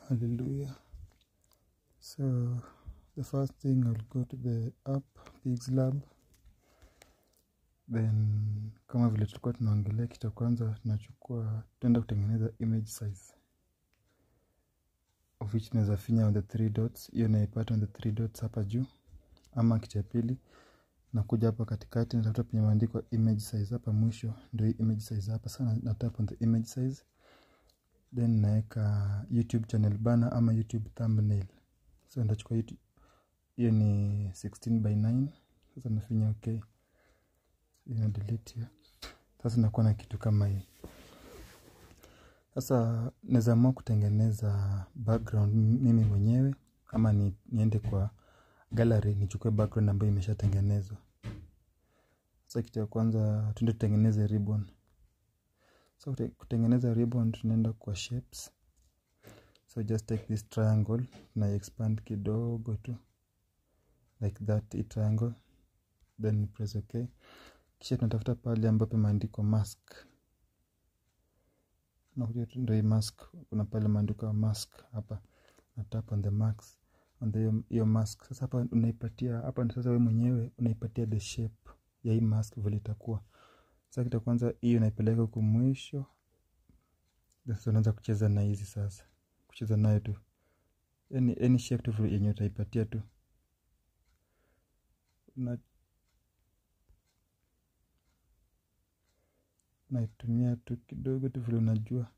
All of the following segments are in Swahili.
Hallelujah. So the first thing I'll go to the app Pigs Lab. Then kama vile tulikuwa tunaongelea kitu cha kwanza tunachukua tuenda kutengeneza image size of which tunaweza finya on the three dots hiyo naipata on the three dots hapa juu ama kitu ya pili nakuja hapa katikati natafuta penye maandiko image size hapa mwisho ndio hii image size hapa sana na tap on the image size then naweka youtube channel bana ama youtube thumbnail so ndachukua youtube hiyo ni 16 by 9 sasa nafinya okay ina delete hiyo sasa nakuwa na kitu kama hii sasa naweza amua kutengeneza background mimi mwenyewe ama ni, niende kwa gallery nichukue background ambayo imeshatengenezwa sasa kitu ya kwanza tuende tutengeneze ribbon so kutengeneza ribbon tunaenda kwa shapes so just take this triangle na expand kidogo tu like that a triangle then press okay kisha tunatafuta pale ambapo imeandikwa mask nakuja ndio hii mask kuna pale imeandikwa mask hapa na tap on the mask on the hiyo mask sasa hapa unaipatia hapa ndio sasa wewe mwenyewe unaipatia the shape ya hii mask vile itakuwa sasa kitu kwanza hiyo unaipeleka huku mwisho sasa unaanza kucheza na hizi sasa kucheza nayo tu any, any shape tu yenye utaipatia tu na naitumia tu kidogo tu vile unajua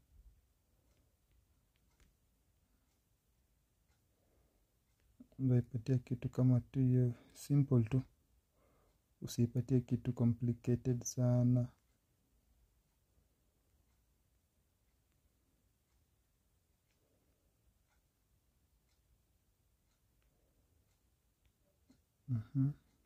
unaipatia kitu kama tu hiyo simple tu usiipatie kitu complicated sana mm-hmm.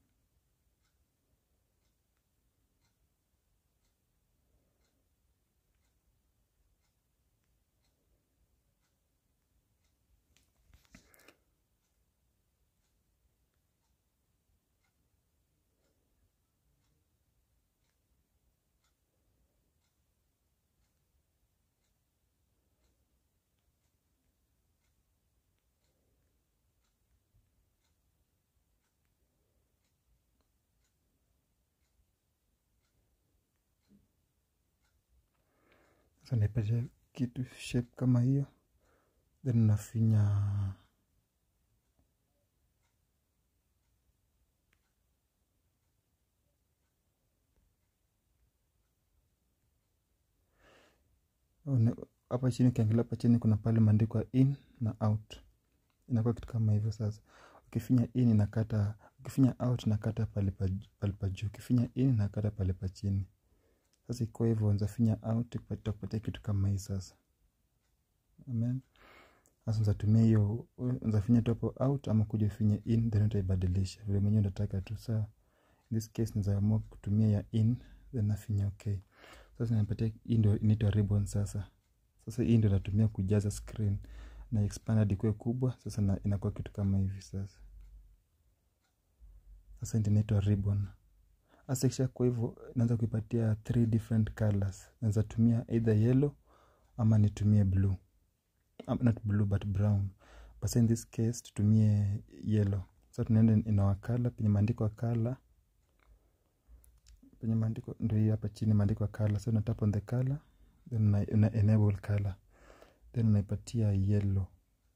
sasa naipatia kitu shape kama hiyo then nafinya hapa chini ukiangalia hapa chini kuna pale maandikwa in na out inakuwa kitu kama hivyo sasa ukifinya in inakata ukifinya out nakata pale pa juu ukifinya in nakata pale pa chini sasa ikiwa hivyo nzafinya out itakupatia kitu kama hii sasa amen sasa nzatumia hiyo nzafinya tu hapo out ama kuja ufinye in then utaibadilisha vile mwenyewe unataka tu saa in this case nzaamua kutumia ya in then nafinya okay sasa napatia hii ndio inaitwa ribbon sasa sasa hii ndio natumia kujaza screen na expand hadi kuwe kubwa sasa na inakuwa kitu kama hivi sasa sasa ndio inaitwa ribbon hasa kisha kwa hivyo naanza kuipatia three different colors naweza tumia either yellow ama nitumie blue um, not blue but brown but in this case tutumie yellow so tunaenda in our color penye maandiko color penye maandiko ndio hii hapa chini maandiko color so unatap on the color then una, una enable color then unaipatia yellow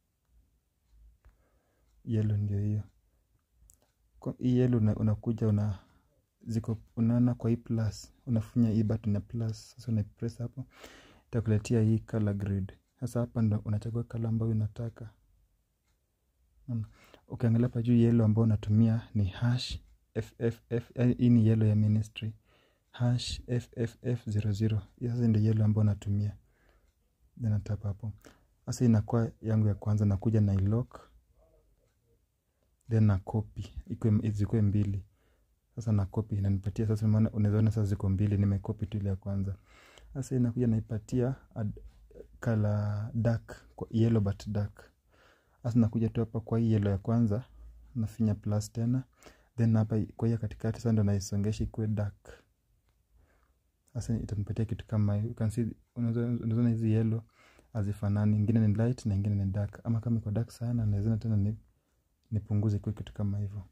yellow ndio hiyo hii yellow una, unakuja una ziko unaona kwa hii plus unafunya hii button ya plus sasa unaipress hapo itakuletea hii color grade sasa hapa ndo unachagua color ambayo unataka ukiangalia hapa juu yellow ambayo unatumia ni hash fff hii ni yellow ya ministry hash fff00 sasa ndio yellow ambayo unatumia then natapa hapo sasa inakuwa yangu ya kwanza nakuja na ilock then na copy zikuwe mbili sasa na copy inanipatia sasa maana unawezaona sasa ziko mbili nimekopi tu ile ya kwanza sasa inakuja naipatia color dark kwa yellow but dark sasa nakuja tu hapa kwa hii yellow ya kwanza nafinya plus tena then hapa kwa hiyo katikati sasa ndo naisongesha ikuwe dark sasa itanipatia kitu kama hiyo you can see unaona hizi yellow hazifanani ingine ni light na ingine ni dark ama kama iko dark sana naweza tena ni nipunguze kwa kitu kama hivyo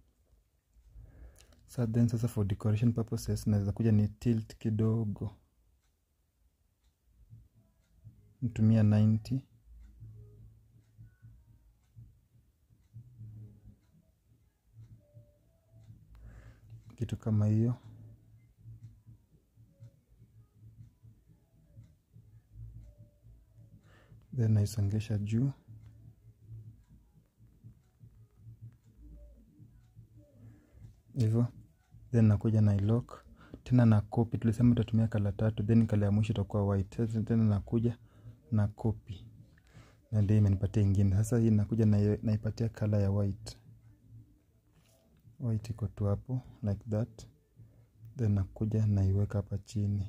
sa then sasa for decoration purposes naweza kuja ni tilt kidogo nitumia 90 kitu kama hiyo then naisongesha juu hivyo then nakuja na ilock tena na copy tulisema tutatumia kala tatu then kala ya mwisho itakuwa white sasa tena nakuja na copy na ndio imenipatia ingine sasa hii nakuja na naipatia kala ya white white iko tu hapo like that then nakuja naiweka hapa chini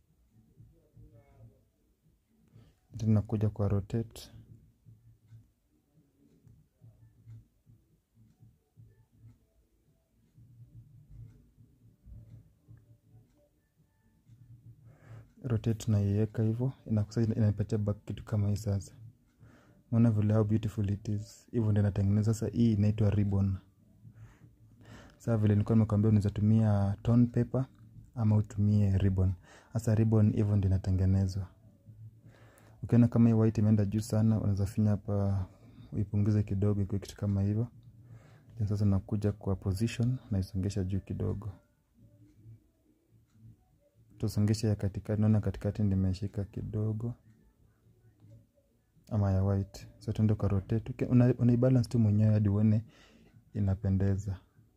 then nakuja kwa rotate rotate naiweka hivyo inakusa inanipatia back kitu kama hii sasa unaona vile how beautiful it is hivyo ndio natengeneza sasa hii inaitwa ribbon sasa vile nilikuwa nimekwambia unaweza tumia tone paper ama utumie ribbon sasa ribbon hivyo ndio inatengenezwa ukiona kama hii white imeenda juu sana unaweza finya hapa uipunguze kidogo ikiwa kitu kama hivyo then sasa nakuja kwa position naisongesha juu kidogo tusongeshe ya katikati naona katikati nimeshika kidogo ama ya white so tuende kwa rotate una, unaibalance tu mwenyewe hadi uone inapendeza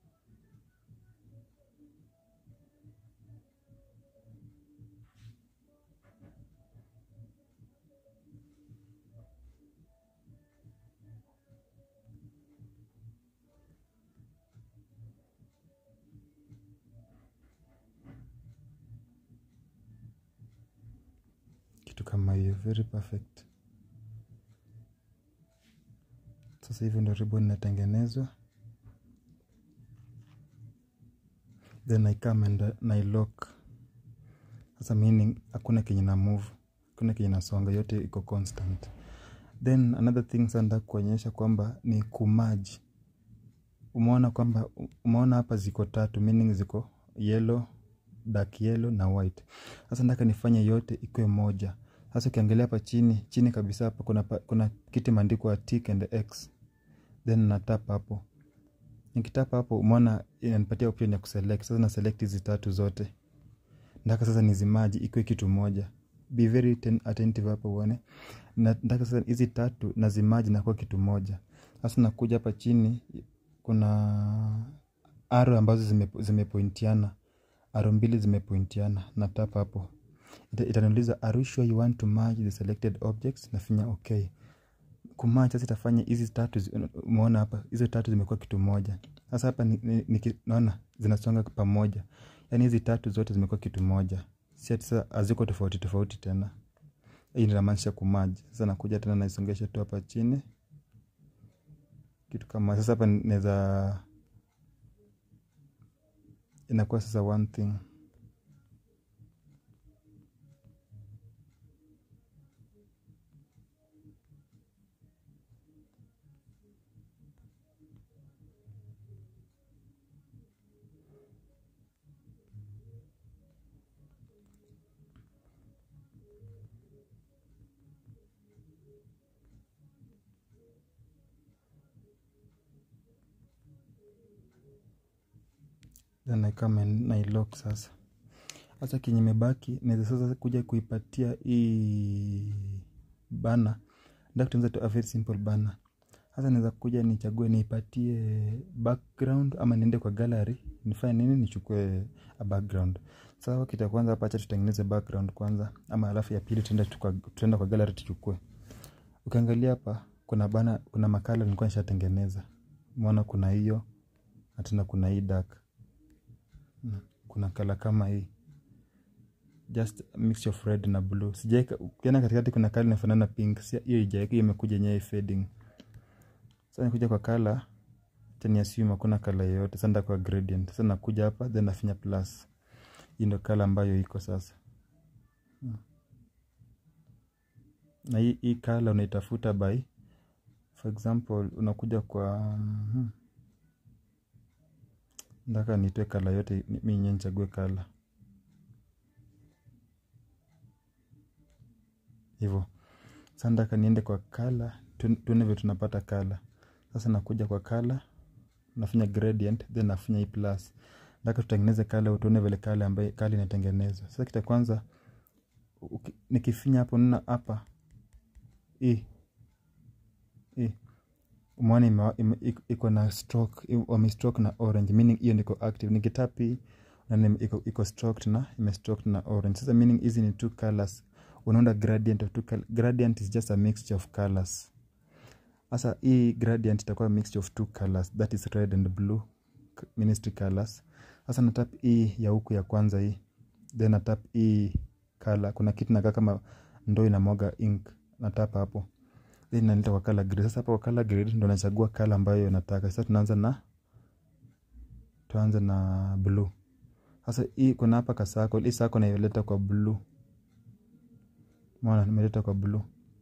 kitu kama hiyo very perfect sasa hivyo ndio ribbon inatengenezwa then I come and na lock sasa meaning hakuna kenye na move hakuna kenye nasonga yote iko constant then another thing sanda kuonyesha kwamba ni kumaji umeona kwamba umeona hapa ziko tatu meaning ziko yellow dark yellow na white sasa nataka nifanye yote ikuwe moja sasa ukiangalia hapa chini chini kabisa hapa kuna, kuna kiti imeandikwa tick and x then natapa hapo nikitapa hapo umeona inanipatia option ya kuselect sasa na select hizi tatu zote nataka sasa nizimaji ikuwe kitu moja be very attentive hapo uone nataka sasa hizi tatu nazimaji nakuwa kitu moja sasa nakuja hapa chini kuna aro ambazo zimepointiana zime aro mbili zimepointiana na tapa hapo itaniuliza are you sure you want to merge the selected objects nafinya okay kumerge sasa itafanya hizi tatu umeona hapa hizo tatu zimekuwa kitu moja sasa hapa naona zinasonga pamoja yaani hizi tatu zote zimekuwa kitu moja si ati sasa haziko tofauti tofauti tena hii inamaanisha kumerge sasa nakuja tena naisongesha tu hapa chini kitu kama sasa hapa naweza inakuwa sasa one thing then I come and nailock sasa sasa kenye imebaki naweza sasa kuja kuipatia hii bana nda kutengeneza tu a very simple bana sasa naweza kuja nichague niipatie background ama niende kwa gallery nifanye nini nichukue a background sasa kitu ya kwanza hapa acha tutengeneze background kwanza ama alafu ya pili tuenda kwa, tuenda kwa gallery tuchukue ukiangalia hapa kuna bana kuna makala nilikuwa nishatengeneza umeona kuna hiyo na tena kuna hii dark kuna kala kama hii just a mixture of red na blue sijaeka ukiona katikati kuna kala inafanana pink hiyo ijaeka hiyo imekuja yenyewe fading sasa nikuja kwa kala tani assume hakuna kala yoyote sasa kwa gradient sasa nakuja hapa then nafinya plus hii ndio kala ambayo iko sasa na hii, hii color unaitafuta by for example unakuja kwa mm, ndaka nitoe kala yote ni- mi nye nichague kala hivyo sasa ndaka niende kwa kala tu- tuone vile tunapata kala sasa nakuja kwa kala nafanya gradient then nafanya hii plus ndaka tutengeneze kala tuone vile kala ambaye kala inatengenezwa sasa kita kwanza uki- nikifinya hapo nina hapa hii hii umeona ime- ime- iko- iko na stroke i- wame stroke na orange meaning hiyo ndiko active nikitapi na iko, iko stroked na ime stroked na orange sasa meaning hizi ni two colors unaunda gradient of two color. gradient is just a mixture of colors sasa hii gradient itakuwa a mixture of two colors that is red and blue k- ministry colors sasa natap hii ya huku ya kwanza hii then natap hii color kuna kitu nakaa kama ndoo inamwaga ink natap hapo then naleta kwa color grade sasa hapa kwa color grade ndo nachagua color ambayo nataka sasa tunaanza na tuanze na blue sasa hii kuna hapa ka circle hii circle naileta kwa blue mwana nimeleta kwa blue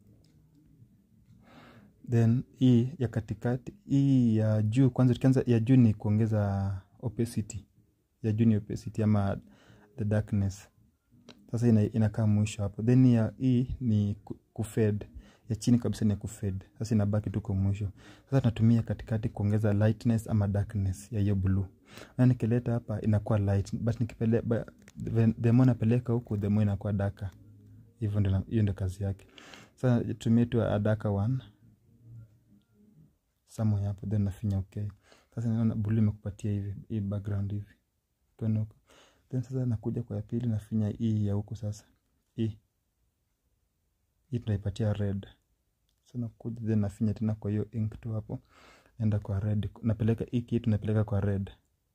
then hii ya katikati hii ya juu kwanza tukianza ya juu ni kuongeza opacity ya juu ni opacity ama the darkness sasa ina, inakaa mwisho hapo then ya hii ni ku- kufade ya chini kabisa ni kufade sasa inabaki tu kwa mwisho sasa tunatumia katikati kuongeza lightness ama darkness ya hiyo blue na nikileta hapa inakuwa light but nikipeleka the more napeleka huku the more inakuwa daka hivyo ndio na- hiyo ndio kazi yake sasa tumie tu a daka one somewhere hapo then nafinya okay sasa naona blue imekupatia hivi hii background hivi kwenda huko then sasa nakuja kwa ya pili nafinya hii ya huku sasa hii hii tunaipatia red so nakuja then nafinya tena kwa hiyo ink tu hapo naenda kwa red napeleka hii kitu napeleka kwa red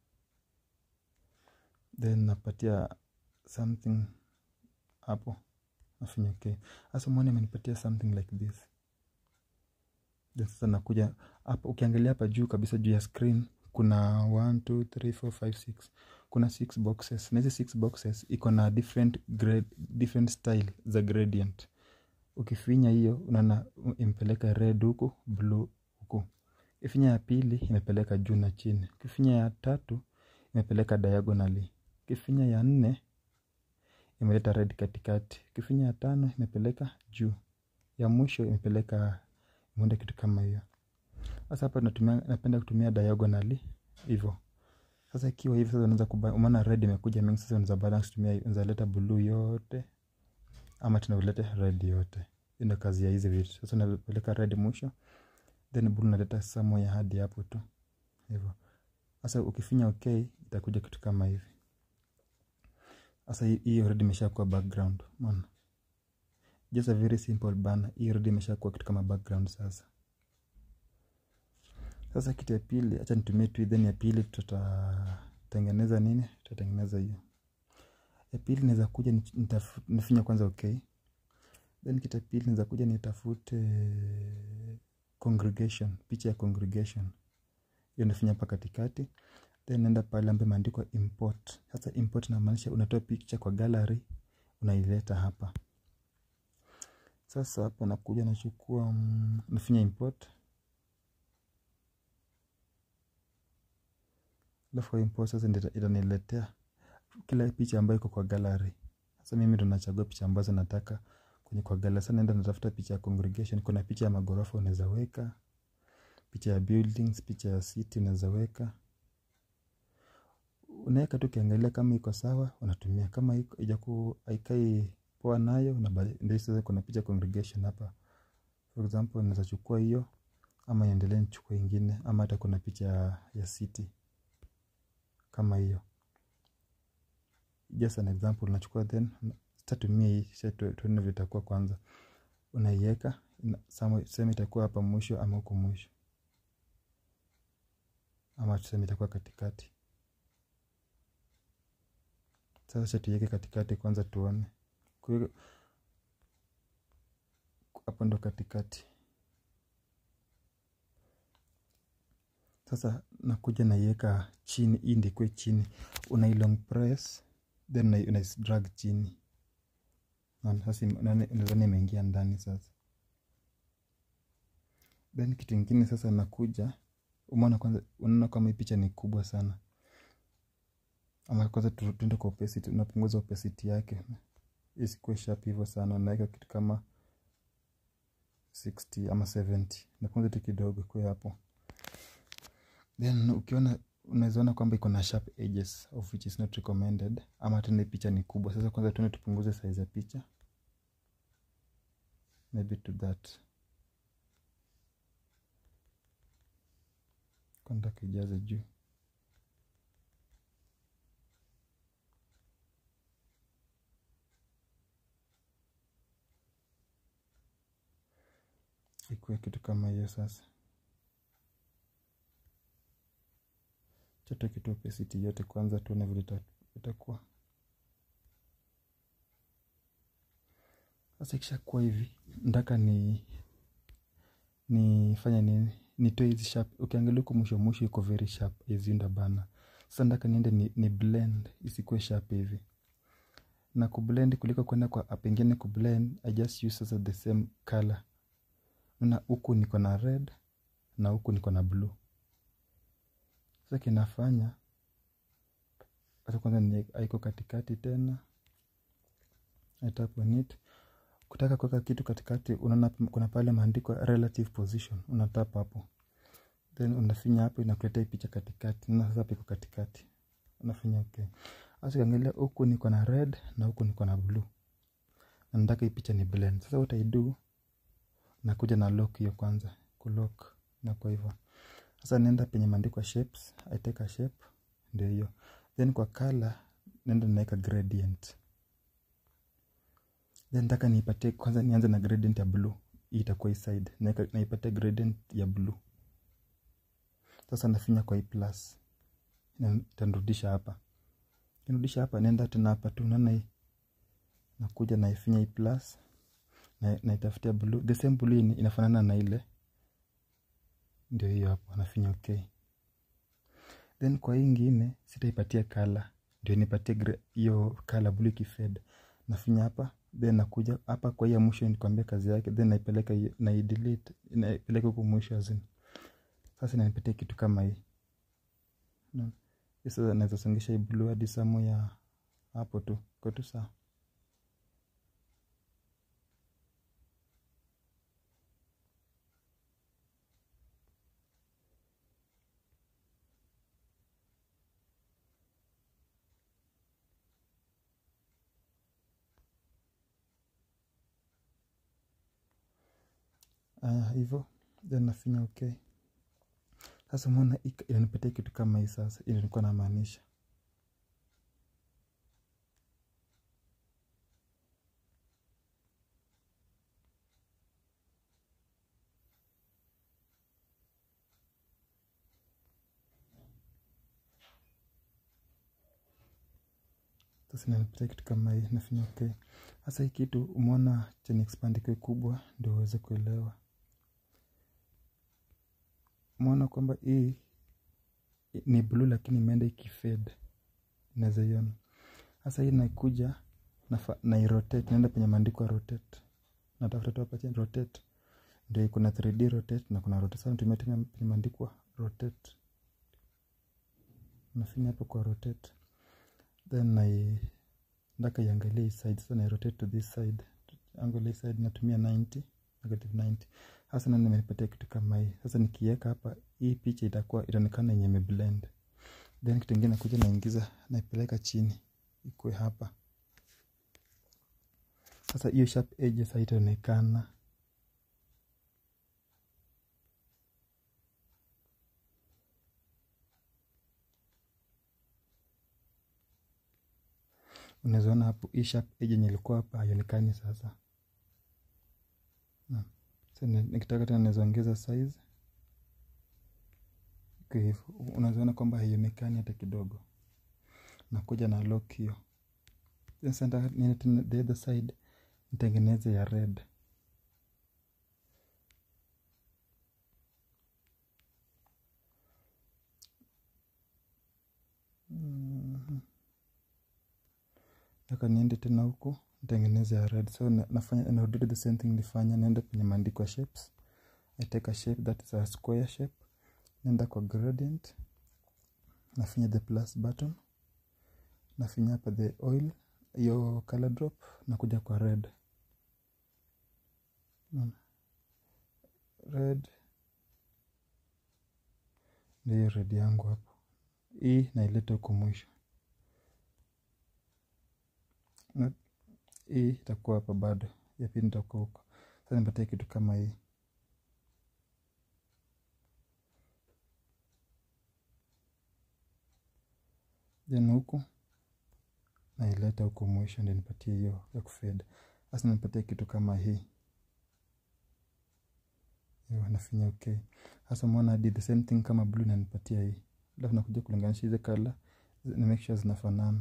then napatia something hapo nafinya okay sasa mwone amenipatia something like this then sasa nakuja hapa ukiangalia hapa juu kabisa juu ya screen kuna 1 2 3 4 5 6 kuna six boxes na hizi six boxes iko na different grade, different style za gradient ukifinya hiyo unaona imepeleka red huku blue huku ifinya ya pili imepeleka juu na chini ukifinya ya tatu imepeleka diagonally ukifinya ya nne imeleta red katikati ukifinya ya tano imepeleka juu ya mwisho imepeleka imeunda kitu kama hiyo sasa hapa natumia napenda kutumia diagonally hivyo sasa ikiwa hivi sasa unaweza kuba umeona red imekuja mingi sasa unaweza balance tumia unaweza leta blue yote ama tunaulete red yote Hiyo ndio kazi ya hizi vitu sasa unapeleka red mwisho then blue unaleta somewhere hadi hapo tu hivyo sasa ukifinya okay itakuja kitu kama hivi sasa hii- hii already imeshakuwa background umeona just a very simple banner hii already imeshakuwa kitu kama background sasa sasa kitu ya pili acha nitumie tu then ya pili tutatengeneza nini tutatengeneza hiyo ya pili naweza kuja nich- nitafu- nifinya kwanza okay then kitu ya pili naweza kuja nitafute congregation picha ya congregation hiyo nafinya hapa katikati then naenda pale ambayo imeandikwa import sasa import inamaanisha unatoa picha kwa gallery unaileta hapa sasa hapa nakuja nachukua mm, nafinya import alafu kwa import sasa ndio ita- itaniletea kila picha ambayo iko kwa gallery sasa mimi ndo nachagua picha ambazo nataka kwenye kwa gallery sasa naenda natafuta picha ya congregation kuna picha ya magorofa unaweza weka picha ya buildings picha ya city unaweza weka unaweka tu ukiangalia kama iko sawa unatumia kama iko ijaku haikai poa nayo unabadi- ndio sasa kuna picha ya congregation hapa for example naweza chukua hiyo ama iendelee nichukue ingine ama hata kuna picha ya, ya city kama hiyo just an example unachukua then sitatumia hii sasa tu- tuone vitakuwa kwanza unaiweka ina- sama- sema itakuwa hapa mwisho ama huku mwisho ama tuseme itakuwa katikati sasa acha tuiweke katikati kwanza tuone Kuweka- hapo ndo katikati sasa nakuja naiweka chini hii ndikwe chini unailong press then una- unaidrag chini Naona sasa ime- naona- nadhani imeingia ndani sasa then kitu ingine sasa nakuja umeona kwanza unaona kama hii picha ni kubwa sana ama kwanza tu- tuende kwa opacity unapunguza opacity yake isikuwe sharp hivyo sana unaweka kitu kama 60 ama 70 napunguza tu kidogo kwe hapo then ukiona unawezaona kwamba iko na sharp edges of which is not recommended ama tena hii picha ni kubwa sasa kwanza tuende tupunguze size ya picha maybe to that kwanza kijaze juu ikuwe kitu kama hiyo sasa chote kitu opacity yote kwanza tuone vile ita- itakuwa sasa ikishakuwa hivi ndaka ni nifanya nini nitoe hizi sharp ukiangalia huku mwisho mwisho iko very sharp izinda bana sasa ndaka niende ni, ni blend isikuwe sharp hivi na kublend kuliko kwenda kwa app ingine kublend i just use sasa the same color na huku niko na red na huku niko na blue sasa kinafanya hata kwanza ni aiko katikati tena I tap on it kutaka kuweka kitu katikati unaona kuna pale maandiko relative position unatap hapo then unafinya hapo inakuletea hii picha katikati na sasa piko katikati unafinya okay sasa ukiangalia huku niko na red na huku niko na blue na nataka hii picha ni blend sasa what I do nakuja na lock hiyo kwanza kulock na kwa hivyo sasa naenda penye maandiko shapes I take a shape ndio hiyo then kwa color naenda naweka gradient then nataka niipatie kwanza nianze na gradient ya blue hii itakuwa hii side Naeka- naipatia gradient ya blue sasa nafinya kwa hii plus Na- itanirudisha hapa kinirudisha hapa naenda tena hapa tu naona hii nakuja naifinya hii plus na naitafutia blue the same blue ini- inafanana na ile ndio hiyo hapo nafinya okay then kwa hii ingine sitaipatia kala ndio nipatie gra- hiyo kala blue ikifed nafinya hapa then nakuja hapa kwa hiyo mwisho nikwambia kazi yake then naipeleka hiyo- naidelete naipeleka huku mwisho azin sasa inanipatia kitu kama hii Unaona? Hii sasa naweza songesha hii blue hadi samu ya hapo tu kwa tu sawa aya hivyo then nafinya okay sasa umeona ika- inanipatia kitu kama hii sasa ili nilikuwa namaanisha sasa inanipatia kitu kama hii nafinya okay sasa hii kitu umeona chenye expand ikiwe kubwa ndio uweze kuelewa umeona kwamba hii ni blue lakini imeenda ikifed naweza iona sasa hii naikuja nafa- nairotate naenda penye maandiko ya rotate natafuta tu hapa chini rotate ndio kuna 3d rotate na kuna rotate sasa natumia tena penye maandiko rotate nafinya hapo kwa rotate then nai ndaka iangalie hii side sasa nai rotate to this side angle hii side natumia 90 negative 90 sasa nani imenipatia kitu kama hii sasa nikiweka hapa hii picha itakuwa itaonekana yenye imeblend then kitu ingine nakuja naingiza naipeleka chini ikue hapa sasa hiyo sharp edges haitaonekana unawezaona hapo hii sharp edge yenye ilikuwa hapa haionekani sasa Naam. Sasa ni- nikitaka tena naweza ongeza size Iko hivyo unawezaona kwamba haionekani hata kidogo nakuja na lock hiyo Then sasa nataka niende tena the other side nitengeneze ya red Mhm. Nataka niende tena huku nitengeneze ya red so na- nafanya narudi the same thing nilifanya naenda kwenye maandiko ya shapes I take a shape that is a square shape naenda kwa gradient nafinya the plus button nafinya hapa the oil hiyo color drop nakuja kwa red Unaona? red ndio hiyo red yangu hapo hii naileta huko mwisho Na- hii itakuwa hapa bado ya pili nitakuwa huko sasa nipatie kitu kama hii then huku naileta huko mwisho ndio nipatie hiyo ya kufeda sasa nipatie kitu kama hii hiyo nafinya okay sasa umeona hadi the same thing kama blue nanipatia hii alafu nakuja kulinganisha hizi color na make sure zinafanana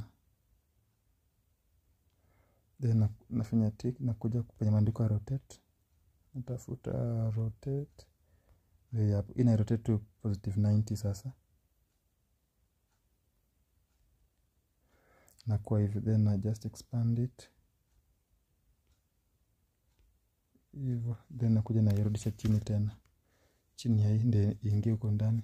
then na- nafanya tick nakuja kwenye maandiko ya rotate natafuta rotate hii hapo ina rotate to positive 90 sasa nakuwa hivi then na just expand it hivyo then nakuja nairudisha chini tena chini ya hii ndio iingie huko ndani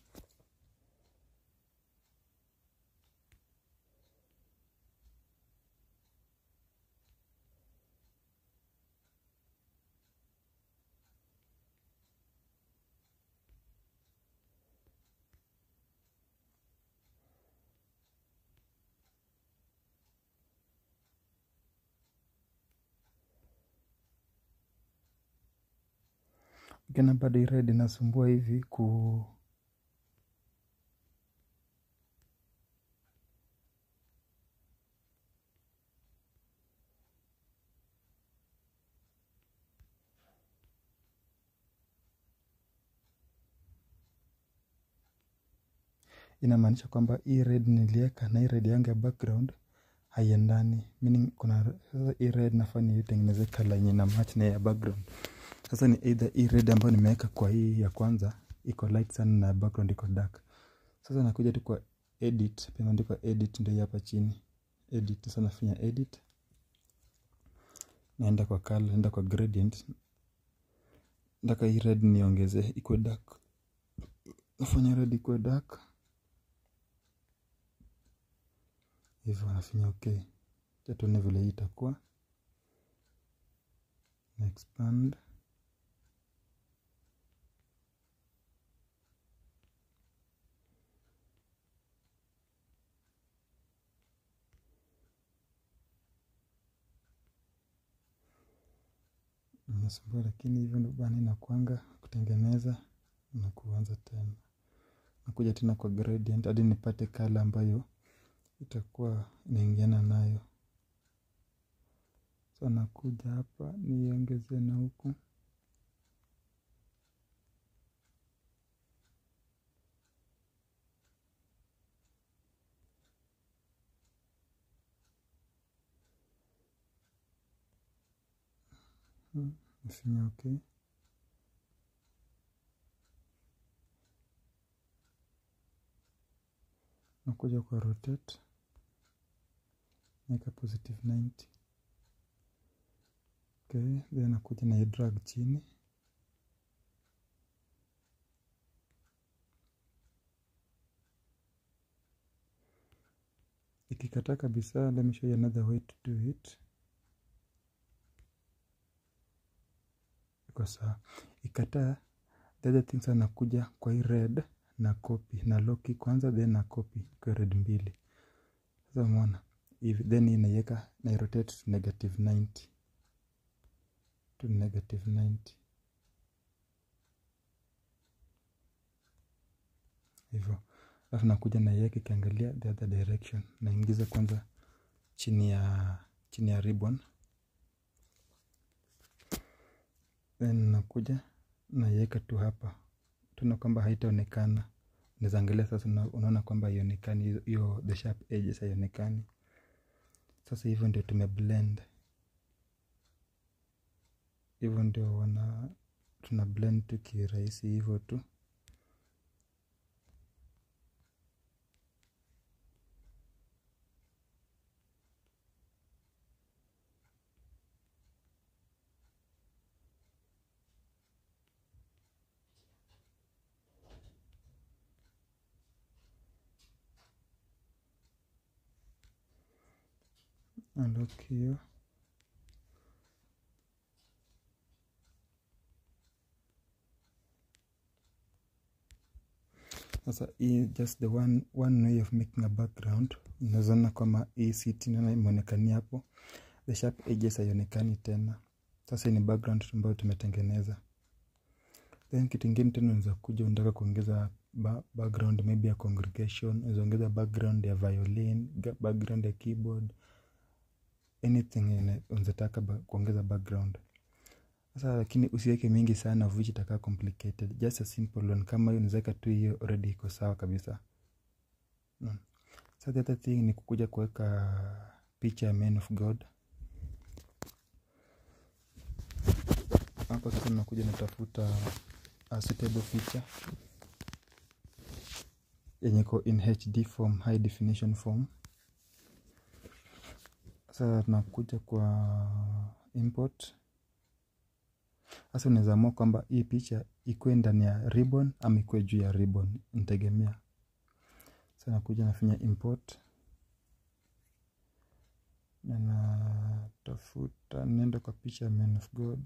Ukiona bado hii red inasumbua hivi ku inamaanisha kwamba hii red nilieka na hii red yangu ya background haiendani meaning kuna sasa hii red nafaa niitengeneze kala yenye na match na ya background sasa ni either hii red ambayo nimeweka kwa hii ya kwanza iko light sana na background iko dark sasa nakuja tu kwa edit pia imeandikwa edit ndio hii hapa chini edit sasa nafanya edit naenda kwa color naenda kwa gradient nataka hii red niongezee ikuwe dark nafanya red ikuwe dark hivyo nafinya okay Acha tuone vile hii itakuwa na expand nasumbua lakini hivyo ndo bana inakwanga kutengeneza na kuanza tena nakuja tena kwa gradient hadi nipate kala ambayo itakuwa inaingiana nayo so nakuja hapa niongeze na huku Hmm, nafinya okay nakuja kwa rotate naeka positive 90 okay then nakuja na drag chini ikikataa kabisa let me show you another way to do it iko sawa ikataa the other things anakuja kwa hii red na copy na loki kwanza then na copy kwa red mbili sasa umeona hivi then hii naiweka na rotate to negative 90 to negative 90 hivyo alafu nakuja naiweka ikiangalia the other direction naingiza kwanza chini ya chini ya ribbon then nakuja naiweka tu hapa tuna kwamba haitaonekana unaweza angalia sasa una- unaona kwamba haionekani hiyo- hiyo the sharp edges haionekani sasa hivyo ndio tumeblend hivyo ndio wana tuna blend tu kirahisi hivyo tu unlock hiyo sasa hii just the one, one way of making a background unazoona kwamba hii city naona imeonekania hapo the sharp edges haionekani tena sasa hii ni background ambayo tumetengeneza then kitu ingine tena unaweza kuja unataka kuongeza ba background maybe ya congregation unaweza ongeza background ya violin ga- background ya keyboard anything ine- unazotaka ba kuongeza background sasa lakini usiweke mingi sana of which itakaa complicated just a simple one kama hiyo unaweza tu hiyo already iko sawa kabisa mm. so the other thing ni kukuja kuweka picha ya man of god hapo sasa nakuja natafuta a suitable picture yenye iko in hd form high definition form sasa tunakuja kwa import sasa unaweza amua kwamba hii picha ikuwe ndani ya ribbon ama ikuwe juu ya ribbon nitegemea sasa nakuja nafanya import na natafuta nenda kwa picha ya man of god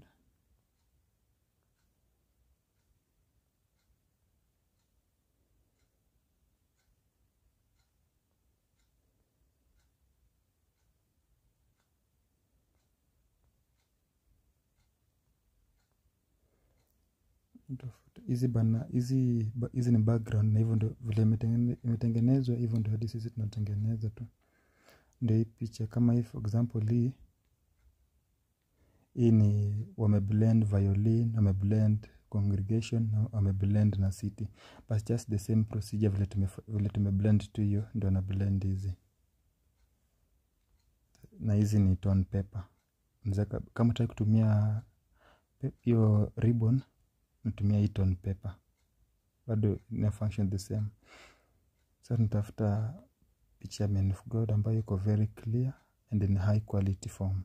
Nitafuta- hizi bana hizi ba- hizi ni background na hivyo ndio vile imetengene- imetengenezwa hivyo ndio hadi sisi tunatengeneza tu ndio hii picha kama hii for example hii hii ni wameblend violin wameblend congregation na wameblend na city but just the same procedure vile tume vile tumeblend tu hiyo ndio na blend hizi na hizi ni tone paper Unaweza ka- kama utaki kutumia pe- hiyo ribbon natumia hii tone paper bado ina function the same sasa nitafuta picha ya man of god ambayo iko very clear and in high quality form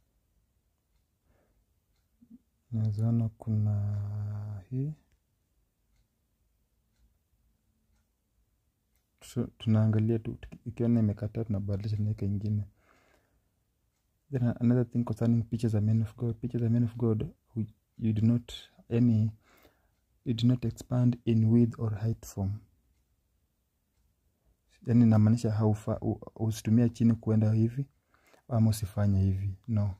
nawezaona kuna hii Tu- tunaangalia tu tuki- ikiona imekataa tunabadilisha tunaweka ingine then another thing concerning pictures za men of god pictures za men of god we- you do not any you do not expand in width or height form yani inamaanisha haufa u- usitumia chini kuenda hivi ama usifanye hivi no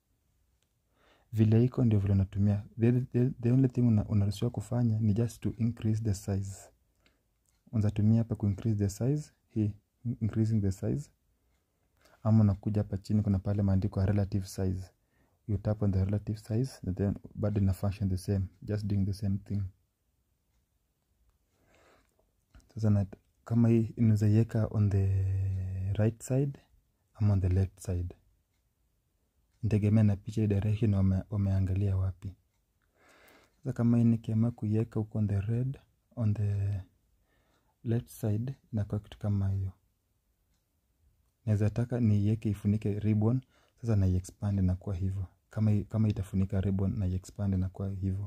vile iko ndio vile unatumia the, the, the only thing una- unaruhusiwa kufanya ni just to increase the size unazatumia hapa ku increase the size hii increasing the size ama unakuja hapa chini kuna pale maandiko ya relative size you tap on the relative size and then bado ina function the same just doing the same thing sasa na, kama hii unaweza iweka on the right side ama on the left side ntegemea na picha hii direction wame, wameangalia wapi sasa kama hii nikiamua kuiweka huko on the red on the left side inakuwa kitu kama hiyo naweza taka niiweke ifunike ribbon sasa naiexpand inakuwa hivyo kama, i- kama itafunika ribbon naiexpand inakuwa hivyo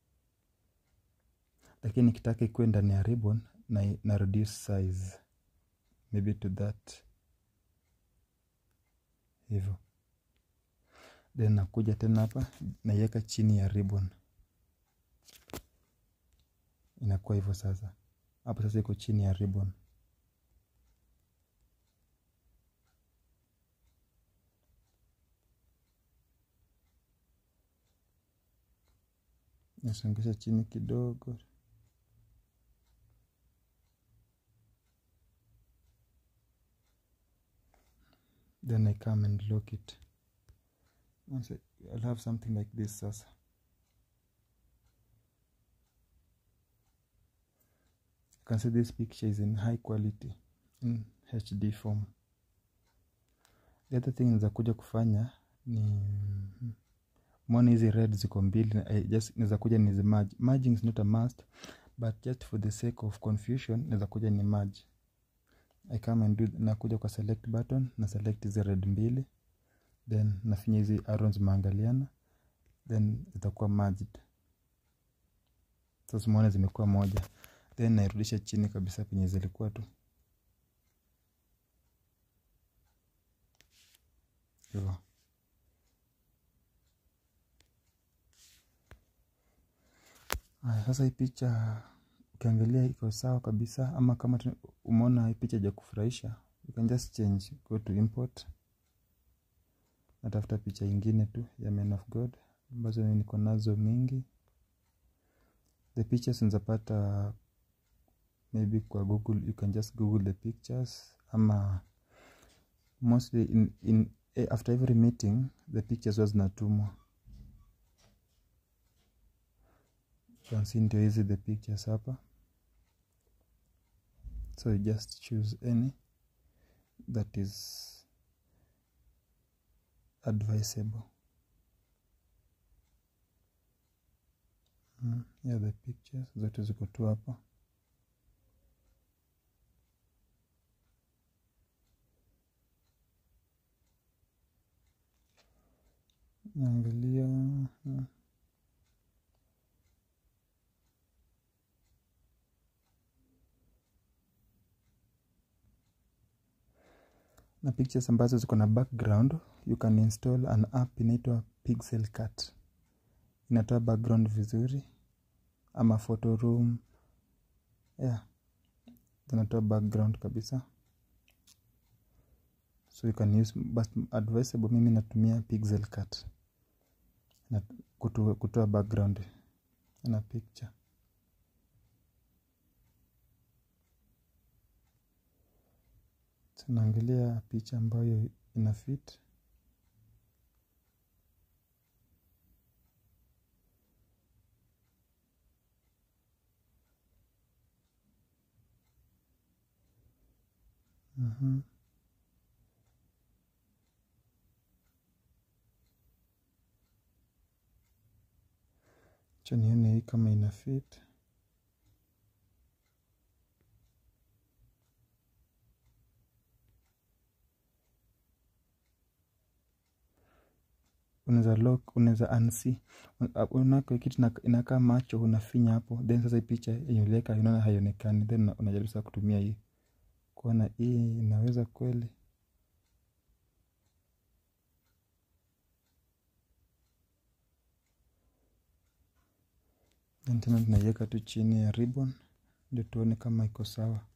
lakini nikitaka ikuwe ndani ya ribbon na, na reduce size maybe to that hivyo then nakuja tena hapa naiweka chini ya ribbon inakuwa hivyo sasa hapo sasa iko chini ya ribbon nasongesha chini kidogo then I come and lock it Once I- I'll have something like this sasa you can see this picture is in high quality in HD form the other thing za kuja kufanya ni mwona hizi red ziko mbili na- I just naweza kuja nizi merge merging is not a must but just for the sake of confusion naweza kuja ni merge I come and do nakuja kwa select button na select hizi red mbili then nafinya hizi arrows zimeangaliana then zitakuwa merged sasa umeona zimekuwa moja then nairudisha chini kabisa penye zilikuwa tu hivyo Aya, sasa hii picha ukiangalia iko sawa kabisa ama kama tu- umeona hii picha ja kufurahisha you can just change go to import natafuta picha ingine tu ya man of god ambazo niko nazo mingi the pictures nzapata maybe kwa google you can just google the pictures ama mostly in, in, eh, after every meeting the pictures huwa zinatumwa You can see ndio hizi the pictures hapa so you just choose any that is advisable mm, yeah the pictures zote ziko tu hapa naangalia mm. na pictures ambazo ziko na background you can install an app inaitwa pixel cut inatoa background vizuri ama photo room yeah zinatoa background kabisa so you can use but advisable mimi natumia pixel cut na kutoa, kutoa background na picture tunaangalia picha ambayo ina fit Mhm. Acha nione hii kama ina fit unaweza lock unaweza unsee unako kitu ina- inakaa macho unafinya hapo then sasa hii picha yenye uliweka unaona haionekani then una- unajaribu sasa kutumia hii kuona hii inaweza kweli then tena tunaiweka tu chini ya ribbon ndio tuone kama iko sawa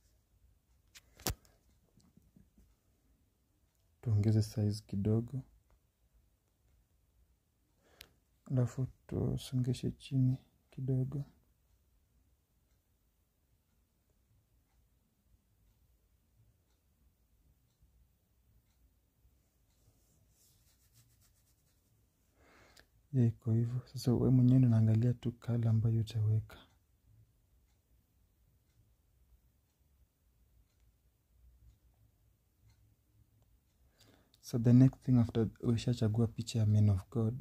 tuongeze size kidogo alafu tusongeshe chini kidogo ya iko hivyo sasa we mwenyewe unaangalia tu kala ambayo utaweka so the next thing after ushachagua picha ya man of god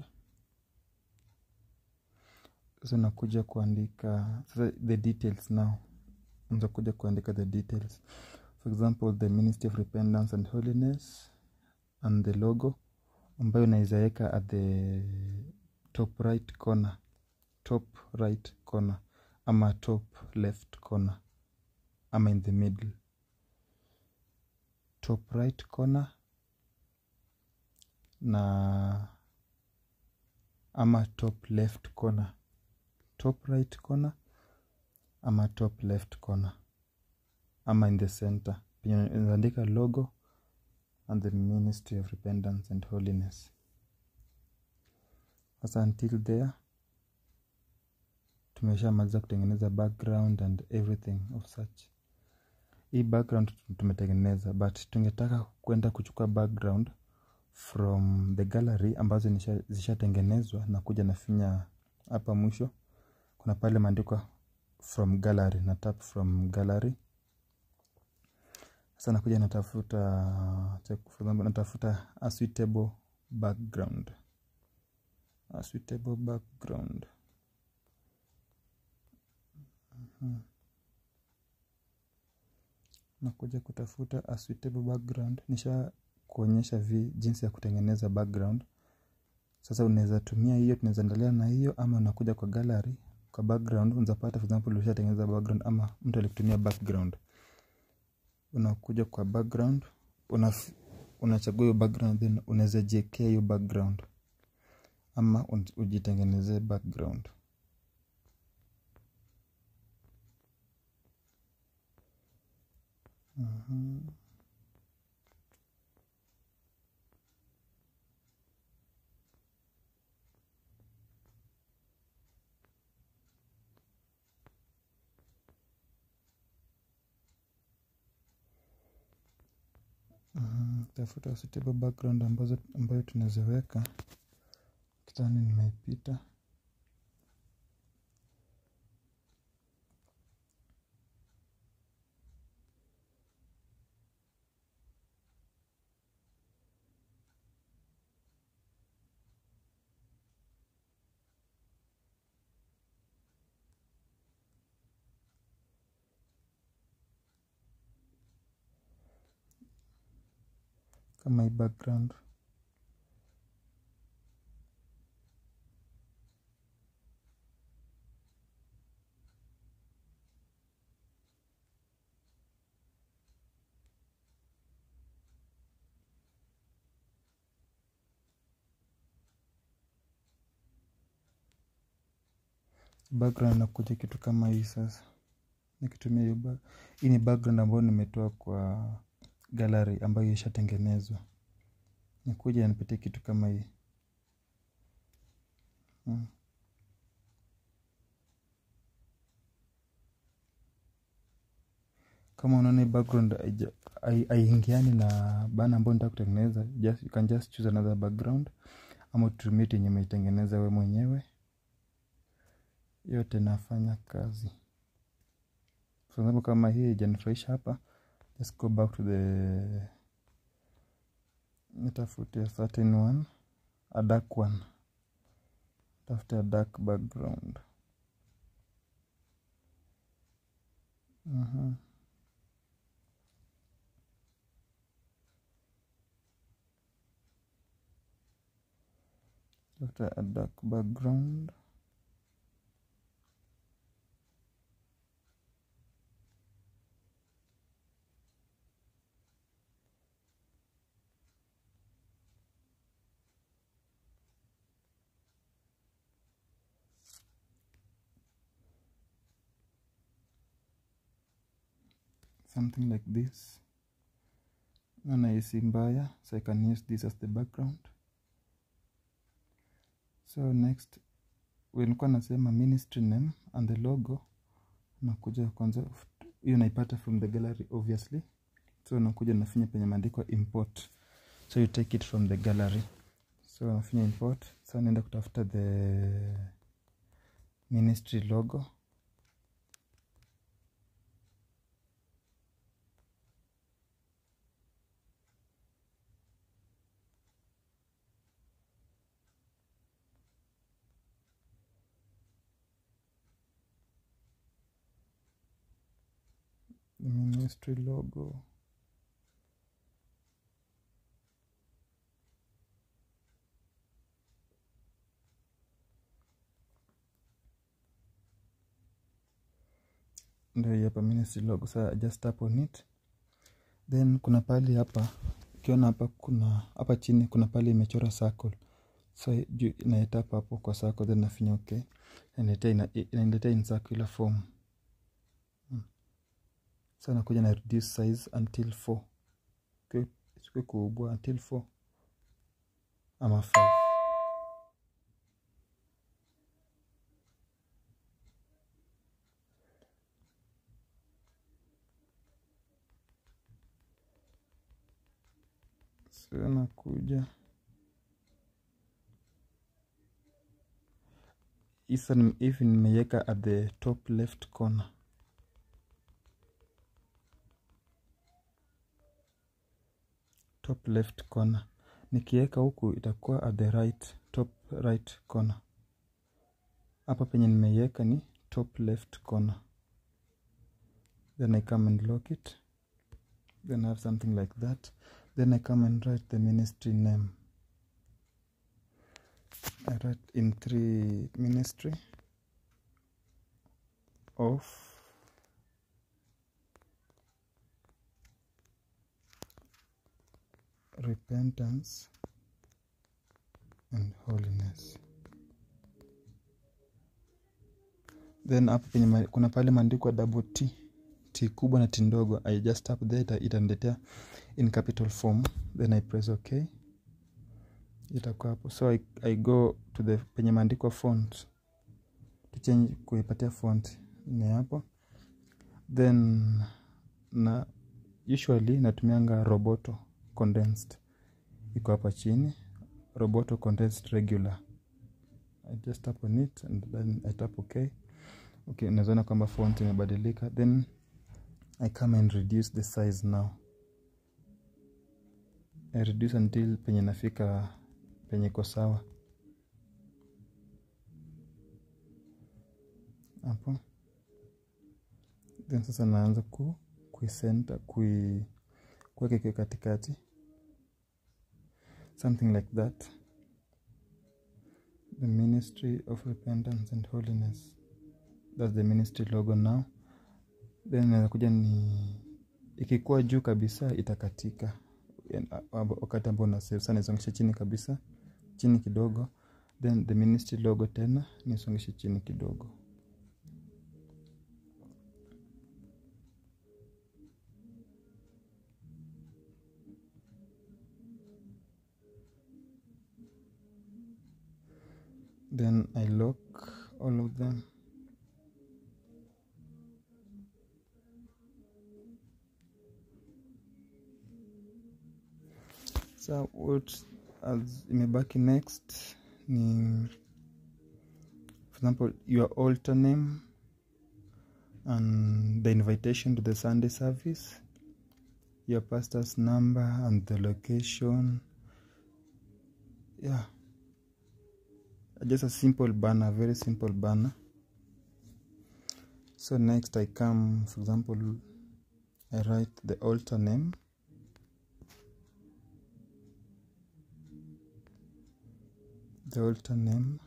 sasa unakuja kuandika sasa the details now unaweza kuja kuandika the details for example the ministry of repentance and holiness and the logo ambayo unaweza weka at the top right corner top right corner ama top left corner ama in the middle top right corner na ama top left corner top right corner ama top left corner ama in the center penye unaandika logo and the ministry of repentance and holiness sasa until there tumeshamaliza kutengeneza background and everything of such hii background tumetengeneza but tungetaka kwenda kuchukua background from the gallery ambazo nisha- zishatengenezwa na kuja nafinya hapa mwisho kuna pale maandikwa from gallery na tap from gallery sasa nakuja natafuta check for example, natafuta a suitable background a suitable background Mhm. nakuja kutafuta a suitable background nisha kuonyesha vi jinsi ya kutengeneza background sasa unaweza tumia hiyo tunaweza endelea na hiyo ama unakuja kwa gallery kwa background unazapata for example ushatengeneza background ama mtu alikutumia background unakuja kwa background una unachagua hiyo background then unaweza jiekea hiyo background ama un- ujitengenezee background Mhm. Mhm, tafuta suitable background ambazo ambayo tunaweza weka kitani nimeipita kama hii background background inakuja kitu kama hii sasa nikitumia hiyo ba- hii ni background ambayo nimetoa kwa gallery ambayo ishatengenezwa nikuja nipatie kitu kama hii mm. kama unaona hii background haija- hai- haiingiani na bana ambayo nitaka kutengeneza just, you can just choose another background ama utumie yenye umeitengeneza we mwenyewe yote nafanya kazi for example kama hii ijanifurahisha hapa let's go back to the nitafute a certain one a dark one tafute a dark background Mhm. tafuta a dark background something like this naona hisi mbaya so i can use this as the background so next nilikuwa nasema ministry name and the logo nakuja kwanza hiyo naipata from the gallery obviously so nakuja nafinya penye maandiko import so you take it from the gallery so nafinya import so naenda kutafuta the ministry logo the ministry logo ndio hii hapa ministry logo sa just tap on it then kuna pali hapa ukiona hapa kuna hapa chini kuna pali imechora circle so juu naetapa hapo kwa circle then nafinya okay inaniletea ina- inaniletea in circular form hmm. so nakuja na reduce size until 4 okay. sikue kubwa until 4 ama 5 so nakuja isa hivi nimeiweka at the top left corner top left corner nikiweka huku itakuwa at the right top right corner hapa penye nimeiweka ni top left corner then i come and lock it then I have something like that then i come and write the ministry name i write in three ministry of repentance and holiness then hapo penye ma- kuna pale maandikwa double t t kubwa na t ndogo i just tap there ita- itaniletea in capital form then i press ok itakuwa hapo so I, i go to the penye maandikwa font to change kuipatia font ni hapo then na usually natumianga roboto condensed iko hapa chini roboto condensed regular i just tap on it and then i tap okay okay unawezaona kwamba font imebadilika then i come and reduce the size now i reduce until penye nafika penye iko sawa hapo then sasa naanza ku kuisenta kui kuweka ikiwa katikati something like that the ministry of repentance and holiness that's the ministry logo now then naweza kuja ni ikikuwa juu kabisa itakatika Yani, a- a- wakati ambao na save sana nisongeshe chini kabisa chini kidogo then the ministry logo tena nisongeshe chini kidogo then I lock all of them so what as imebaki next ni for example your altar name and the invitation to the sunday service your pastor's number and the location yeah just a simple banner very simple banner so next i come for example i write the altar name the altar name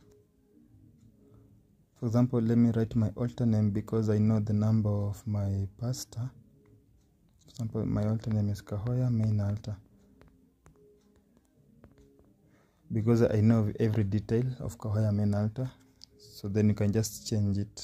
for example let me write my altar name because i know the number of my pastor for example my altar name is kahoya main altar because I know every detail of Kahoya main altar. So then you can just change it.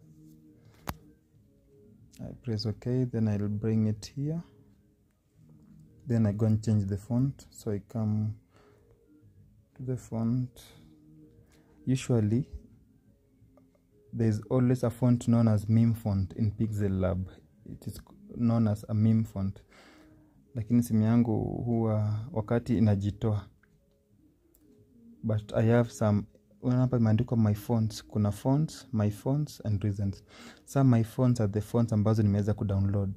I press OK, then I'll bring it here. Then I go and change the font. So I come to the font. Usually, there's always a font known as meme font in Pixel Lab. It is known as a meme font. Lakini simu yangu huwa wakati inajitoa but i have some hapa imeandikwa my fonts kuna fonts my fonts and reasons some my fonts are the fonts ambazo nimeweza kudownload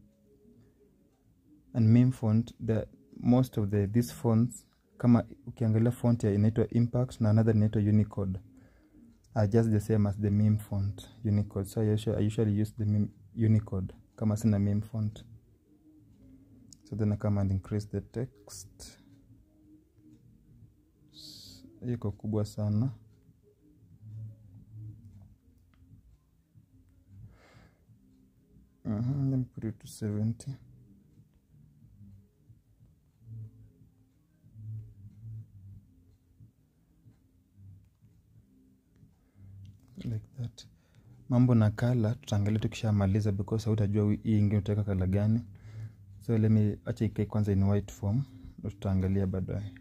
and meme font the most of the these fonts kama ukiangalia font ya inaitwa impact na another inaitwa unicode are just the same as the meme font unicode so I usually, I usually use the meme, unicode kama sina meme font so then i come and increase the text iko kubwa sana Mhm, let me put it to 70 like that mambo na kala tutaangalia tukishamaliza because hautajua hii ingine utaweka kala gani so let me acha ikae kwanza in white form ndo tutaangalia baadaye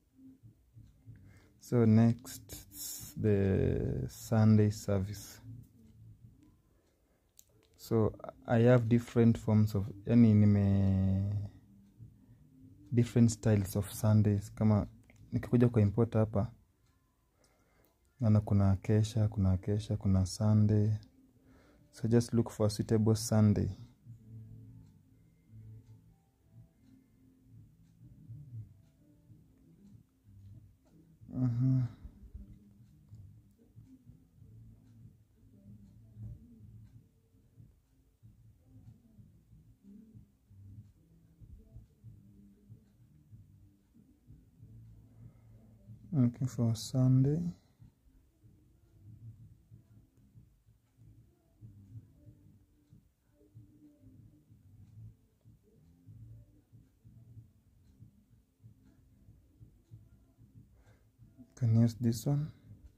so next the sunday service so i have different forms of yani nime different styles of sundays kama nikikuja kwa import hapa naona kuna kesha kuna kesha kuna sunday so just look for a suitable sunday Mhm. looking for sunday can use this one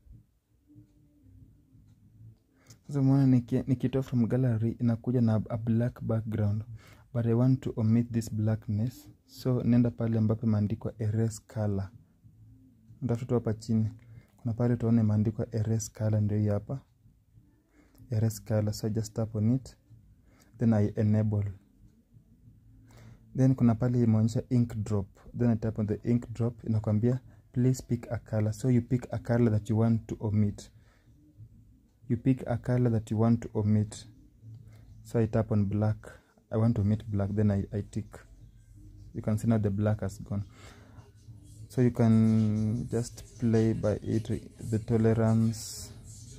sasa umeona niki- nikitoa from gallery inakuja na a black background but i want to omit this blackness so nenda pale ambapo imeandikwa erase color ntafuta tu hapa chini kuna pale tuone imeandikwa erase color ndio hii hapa erase color so I just tap on it then i enable then kuna pale imeonyesha ink drop then i tap on the ink drop inakwambia please pick a color so you pick a color that you want to omit you pick a color that you want to omit so i tap on black i want to omit black then i, I tick you can see now the black has gone so you can just play by it the tolerance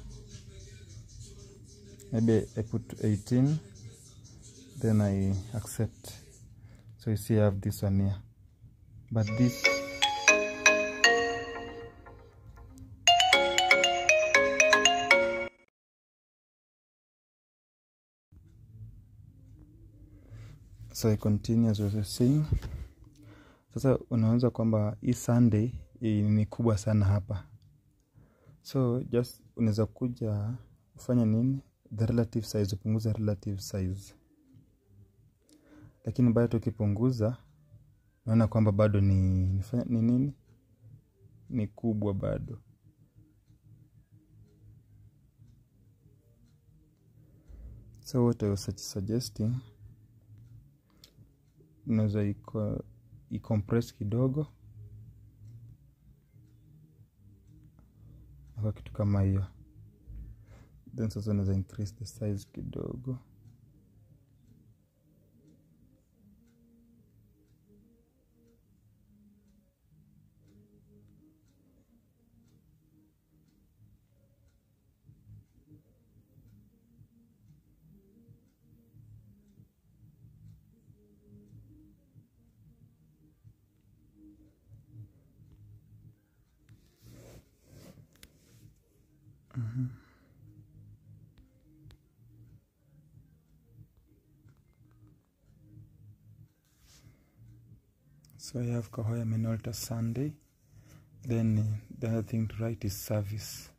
maybe i put 18 then i accept so you see i have this one here but this so i continue as I was saying sasa unaanza kwamba hii sunday hii ni kubwa sana hapa so just unaweza kuja ufanya nini the relative size upunguza relative size lakini bado tukipunguza naona kwamba bado ni nifanya, ni nini ni kubwa bado so what I was su- suggesting unaweza iko icompress kidogo kwa kitu kama hiyo then sasa unaweza increase the size kidogo so I have Kahoya Minolta Sunday then uh, the other thing to write is service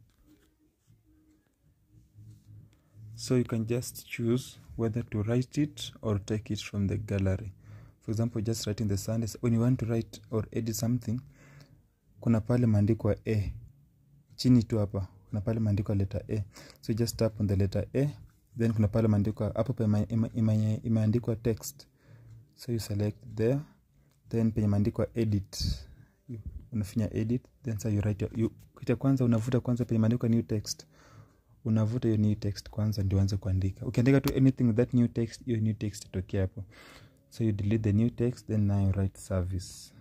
so you can just choose whether to write it or take it from the gallery for example just writing the Sundays when you want to write or edit something kuna pale maandikwa a chini tu hapa kuna pale maandikwa letter a so you just tap on the letter a then kuna pale maandikwa hapo pa ime- ime- ime- imeandikwa text so you select there then penye maandikwa edit You- unafinya edit then sa you write your, you, kita kwanza unavuta kwanza penye maandikwa new text unavuta hiyo new text kwanza ndio uanze kuandika ukiandika tu anything with that new text hiyo new text itokea hapo so you delete the new text then now you write service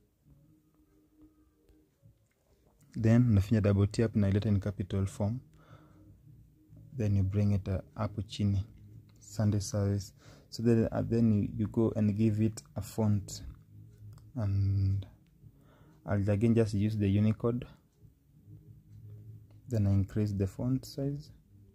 then unafinya double tap na ileta in capital form then you bring it uh, hapo chini sunday service so then, uh, then you, you go and give it a font and I'll again just use the Unicode then I increase the font size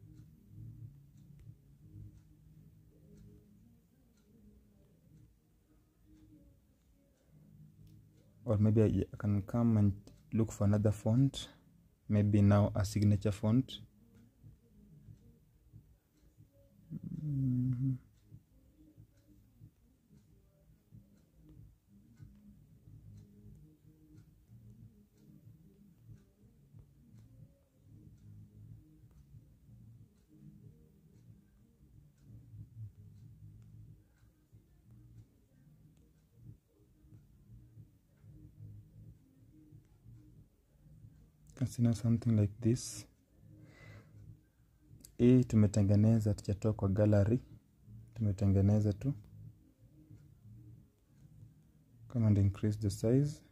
or maybe I, I can come and look for another font maybe now a signature font Mhm. consider something like this hii tumetengeneza tuchatoa kwa gallery tumetengeneza tu come and increase the size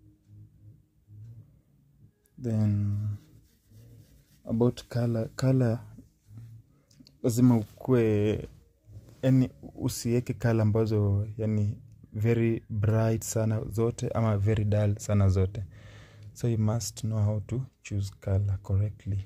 then about color color lazima ukue yani usiweke kala ambazo yani very bright sana zote ama very dull sana zote so you must know how to choose color correctly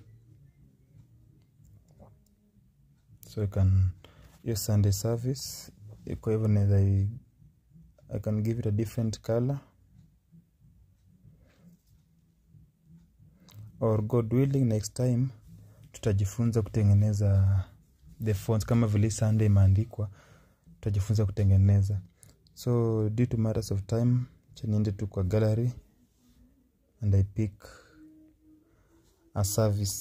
so you can your sunday service kwa hivyo naweza i I can give it a different color or god willing next time tutajifunza kutengeneza the fonts kama vile sunday imeandikwa tutajifunza kutengeneza so due to matters of time chaniende tu kwa gallery and i pick a service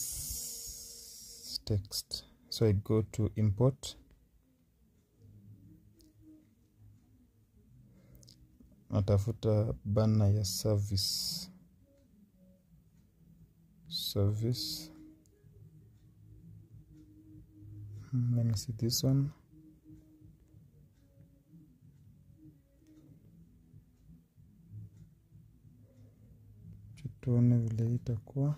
text so i go to import natafuta bana ya service service Hmm, let me see this one tuone vile hii itakuwa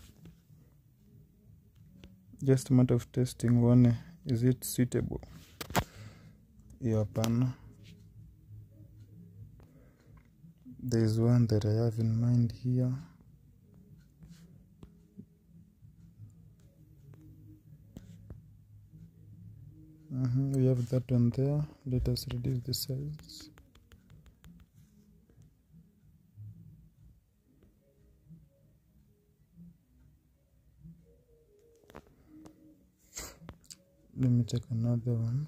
just a matter of testing uone is it suitable hiyo hapana there is one that i have in mind here Mhm, we have that one there let us reduce the size let me check another one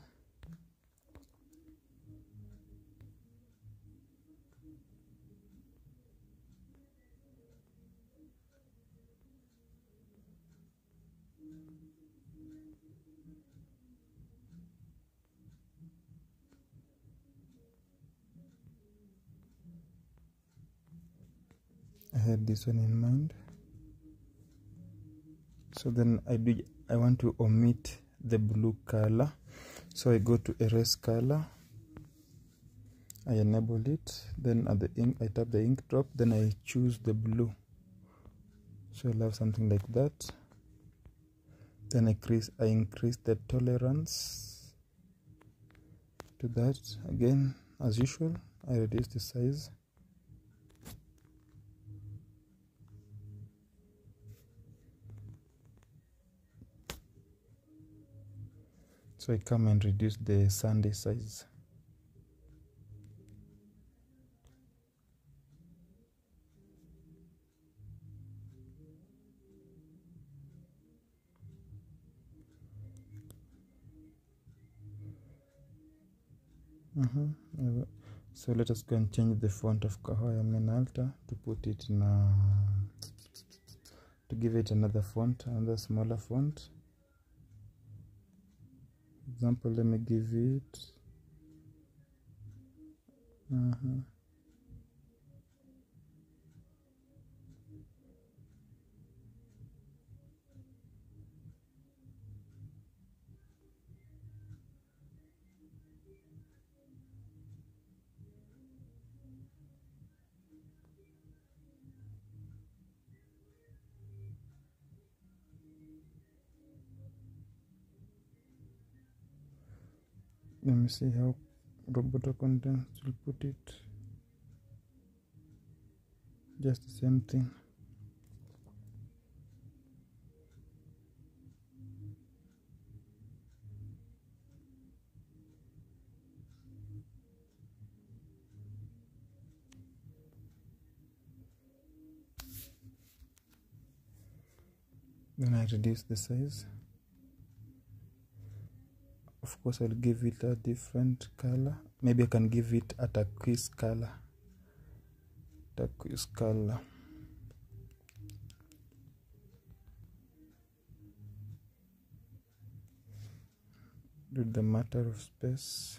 I had this one in mind. So then I do I want to omit the blue color. So I go to erase color. I enable it. Then at the ink I tap the ink drop. Then I choose the blue. So I'll have something like that. Then I increase I increase the tolerance to that again as usual. I reduce the size. So I come and reduce the Sunday size. Mhm. Uh, So let us go and change the font of Kahoya Minalta to put it in a, to give it another font, another smaller font. Example, let me give it. uh Let me see how Roboto Contents will put it. Just the same thing. Then I reduce the size. Of course, I'll give it a different color. Maybe I can give it a turquoise color. Turquoise color. Do the matter of space.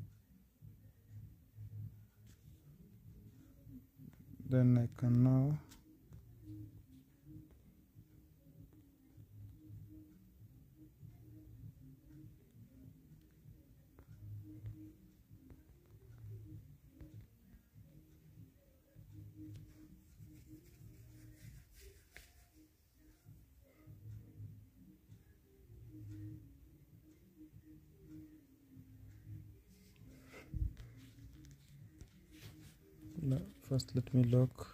Then I can now Lo- first let me lock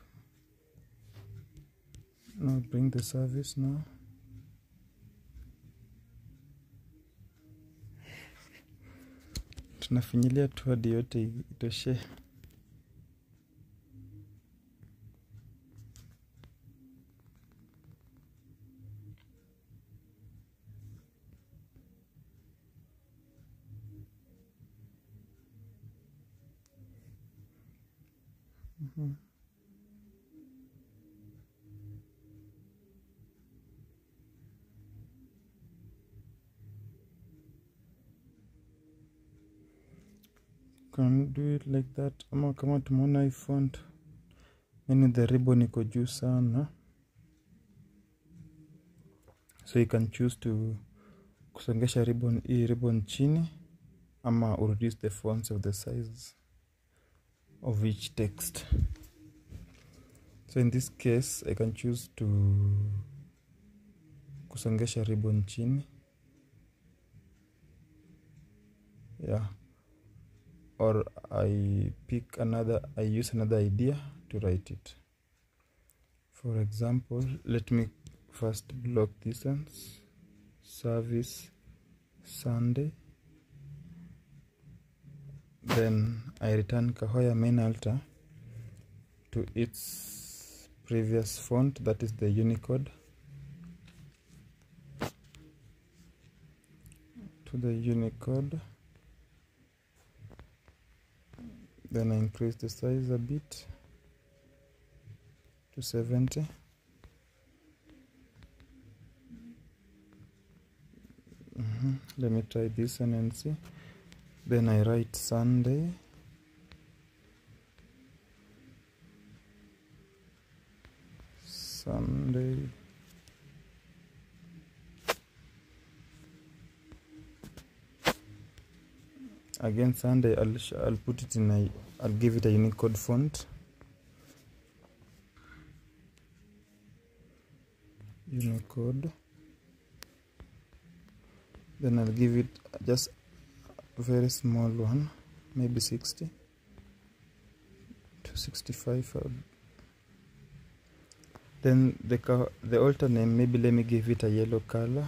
now bring the service now tunafinyilia tu hadi yote itoshe Mhm. can do it like that ama kama tumeona hii font yani the ribbon iko juu sana so you can choose to kusongesha ribbon hii ribbon chini ama reduce the fonts of the size of each text so in this case i can choose to kusongesha ribbon chini yeah or I pick another, I use another idea to write it. For example, let me first block distance, service Sunday. Then I return Kahoya main altar to its previous font, that is the Unicode. To the Unicode. then I increase the size a bit to 70 Mhm. let me try this one and see then I write Sunday Sunday again Sunday I'll, sh- I'll put it in a I'll give it a Unicode font Unicode then I'll give it just a very small one maybe 60 to 65 uh, then the co- the altar name maybe let me give it a yellow color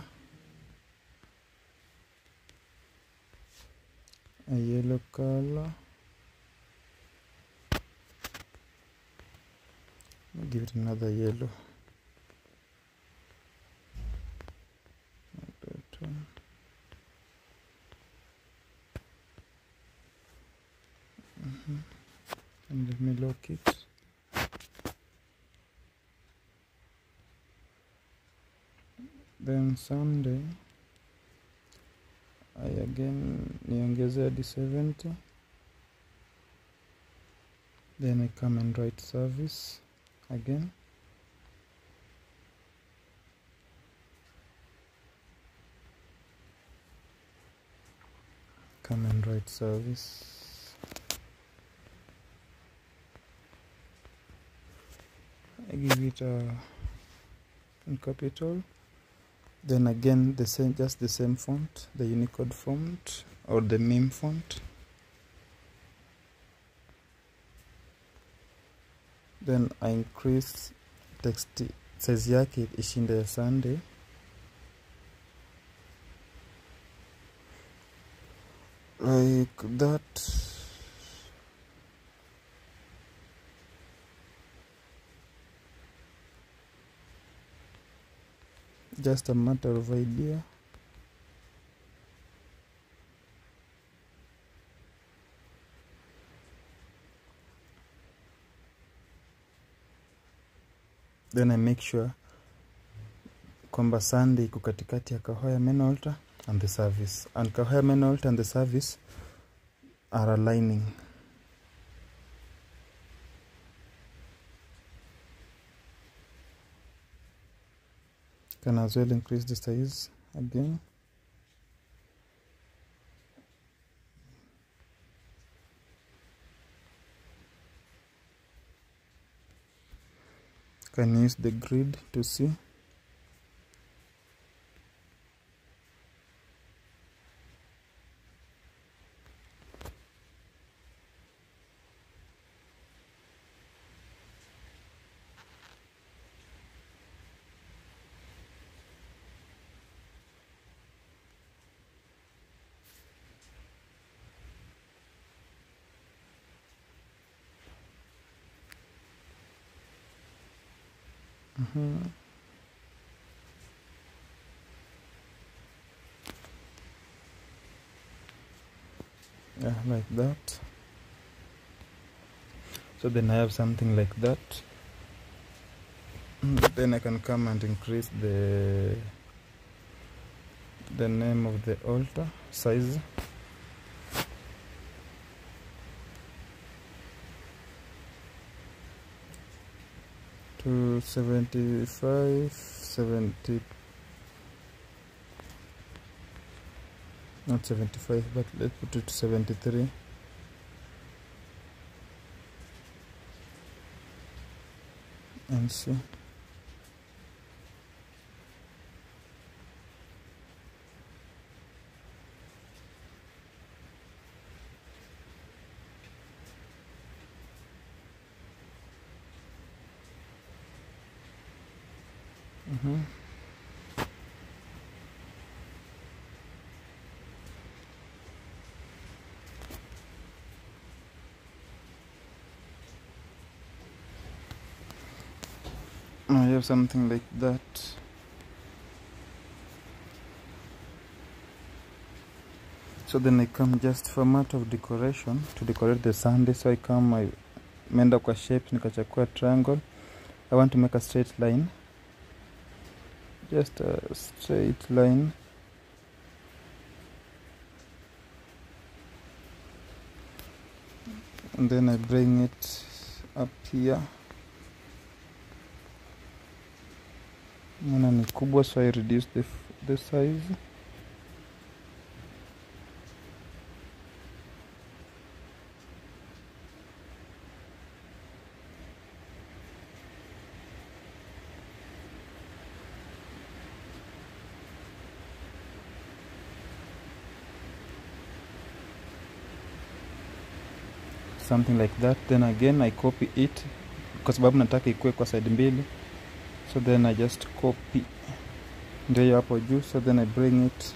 a yellow color I'll give it another yellow Like that one. Mhm. and let me lock it then Sunday I again niongeze hadi 70 then I come and write service again come and write service I give it a in capital then again the same just the same font the unicode font or the meme font then I increase text size yake ishinde ya Sunday like that just a matter of idea then I make sure kwamba Sunday iko katikati ya Kahoya main altar and the service and Kahoya main altar and the service are aligning can as well increase the size again can use the grid to see Mhm. yeah like that so then I have something like that Mm, then I can come and increase the the name of the altar size to 75 70 not 75 but let's put it to 73 and see Mhm. I have something like that. So then I come just format of decoration to decorate the Sunday. So I come, I meenda kwa shapes nikachakua triangle. I want to make a straight line. Just a straight line. And then I bring it up here. Maana ni kubwa so I reduce the, f- the size. something like that then again I copy it kwa sababu nataka ikue kwa side mbili so then I just copy ndio hiyo hapo juu so then I bring it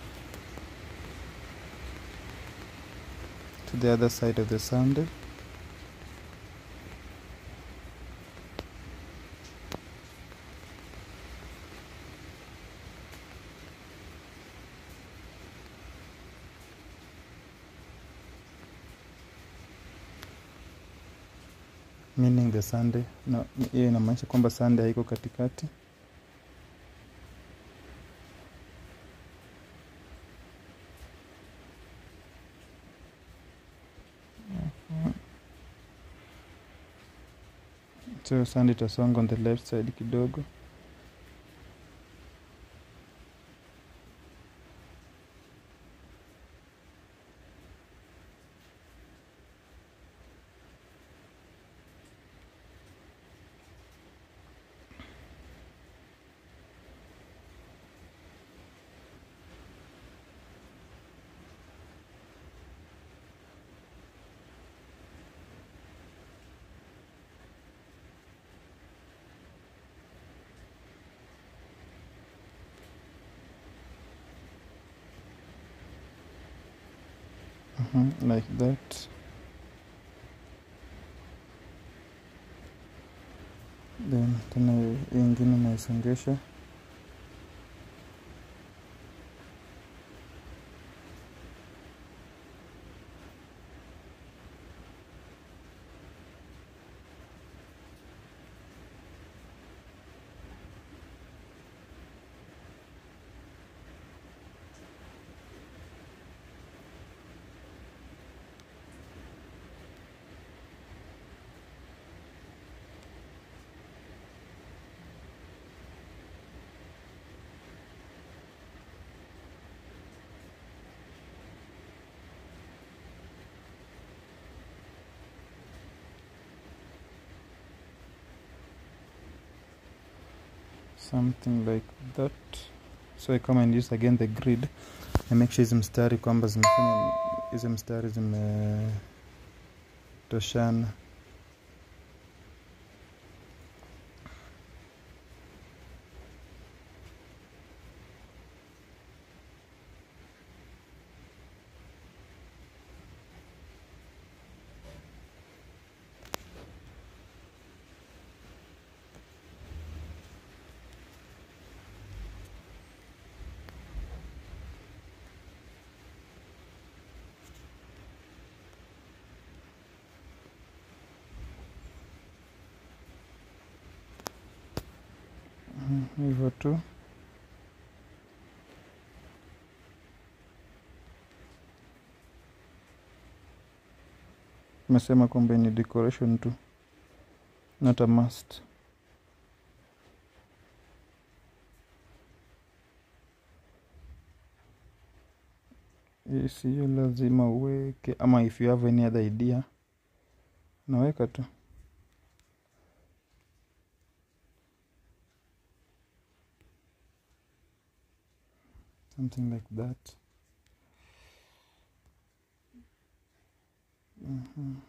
to the other side of the sundae meaning the sunday no hiyo inamaanisha kwamba sunday haiko katikati so sunday itasonga on the left side kidogo Mhm, like that then tena hii ingine naisongesha something like that so I come and use again the grid I make sure hizi mstari kwamba zimefanya hizi mstari zimetoshana hivyo tu mesema kwamba ni decoration tu not a must isiyo lazima uweke ama if you have any other idea naweka tu something like that Mhm.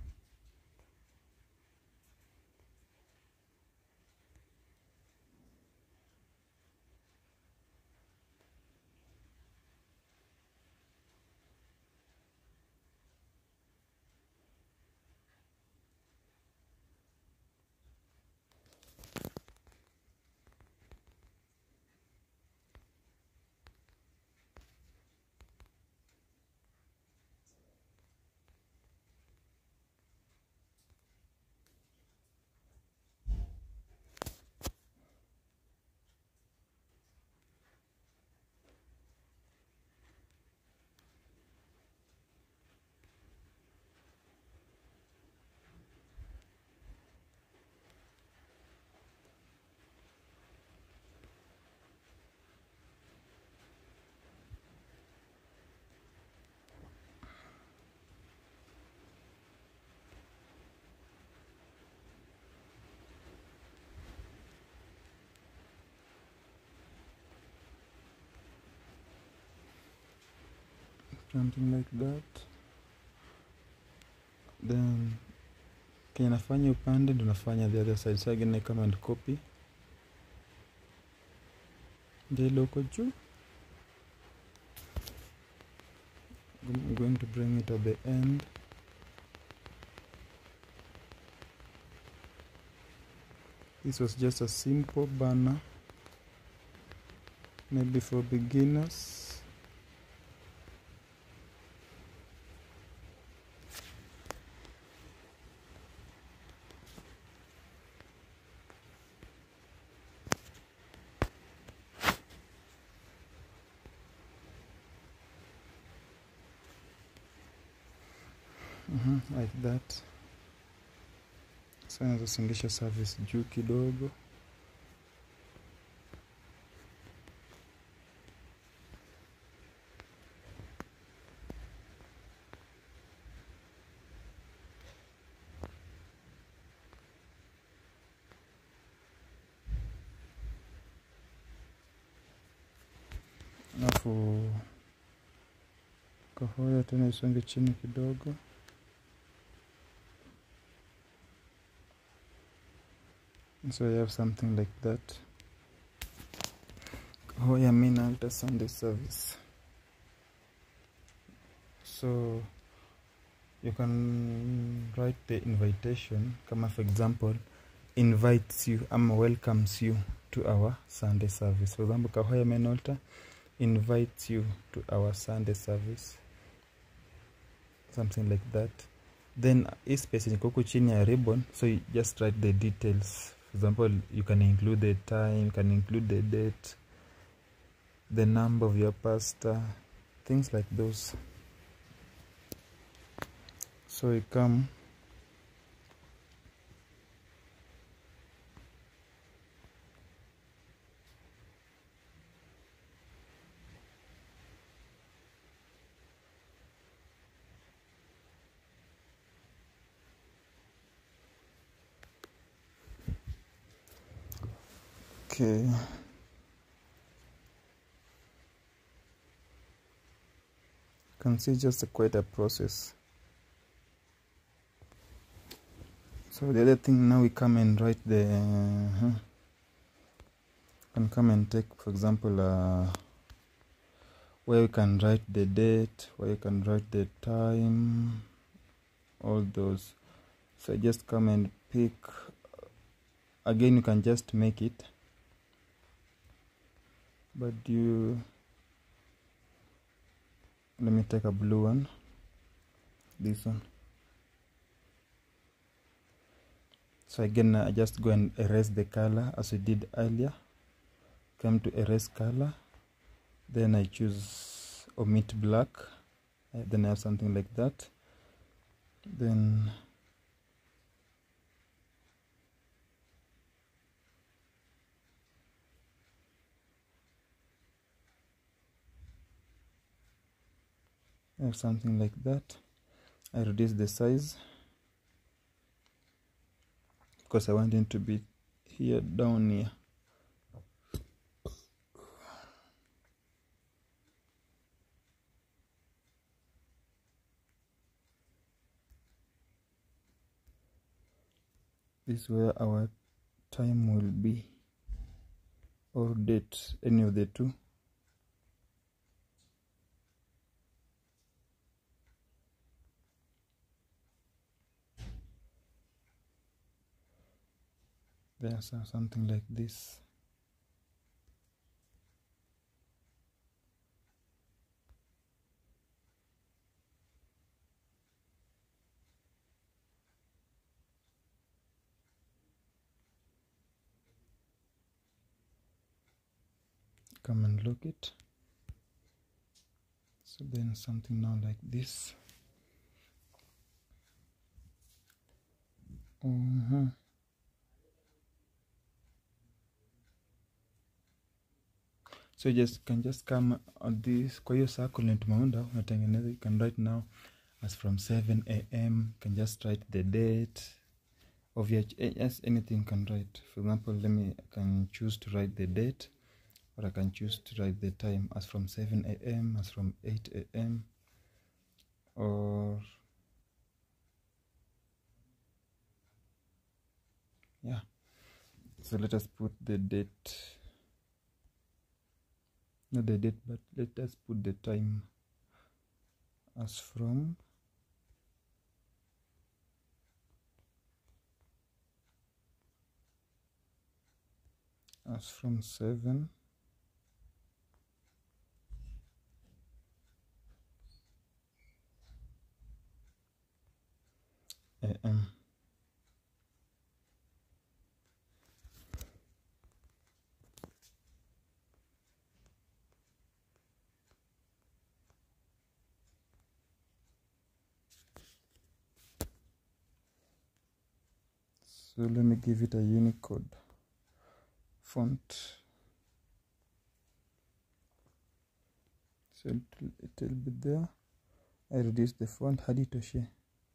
something like that then kenye nafanya upande ndo nafanya the other side so again I come and copy ndilo huko juu I'm going to bring it at the end this was just a simple banner maybe for beginners Mhm, like that sa nazosongesha service juu kidogo alafu kahoya tena isonge chini kidogo so you have something like that Hoya Main Altar Sunday service so you can write the invitation kama for example invites you ama welcomes you to our Sunday service for example Kahoya Main Altar invites you to our Sunday service something like that then hii space yenye iko huku chini ya ribbon so you just write the details for example you can include the time you can include the date the number of your pastor things like those so you come okay can see just a quite a process so the other thing now we come and write the uh, can come and take for example uh, where you can write the date where you can write the time all those so I just come and pick again you can just make it but you let me take a blue one this one so again I just go and erase the color as we did earlier come to erase color then i choose omit black uh, then i have something like that then I have something like that I reduce the size because I want it to be here down here this is where our time will be or date any of the two there's uh, something like this come and look it so then something now like this Mhm. so you just can just come on this kwa hiyo circle yenye tumeunda unatengeneza you can write now as from 7 am can just write the date of your ch- yes anything you can write for example let me I can choose to write the date or I can choose to write the time as from 7 a.m., as from 8 a.m., or yeah. So let us put the date, not the date, but let us put the time as from as from 7 am. So let me give it a Unicode font. So it will, it will be there. I reduce the font hadi toshe.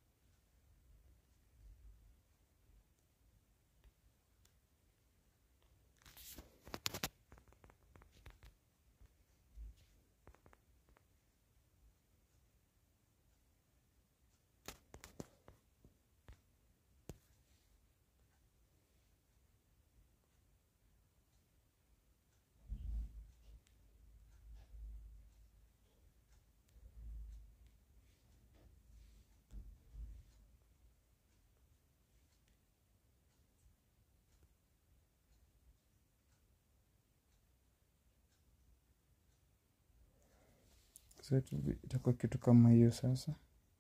So it will be- itakuwa kitu kama hiyo sasa.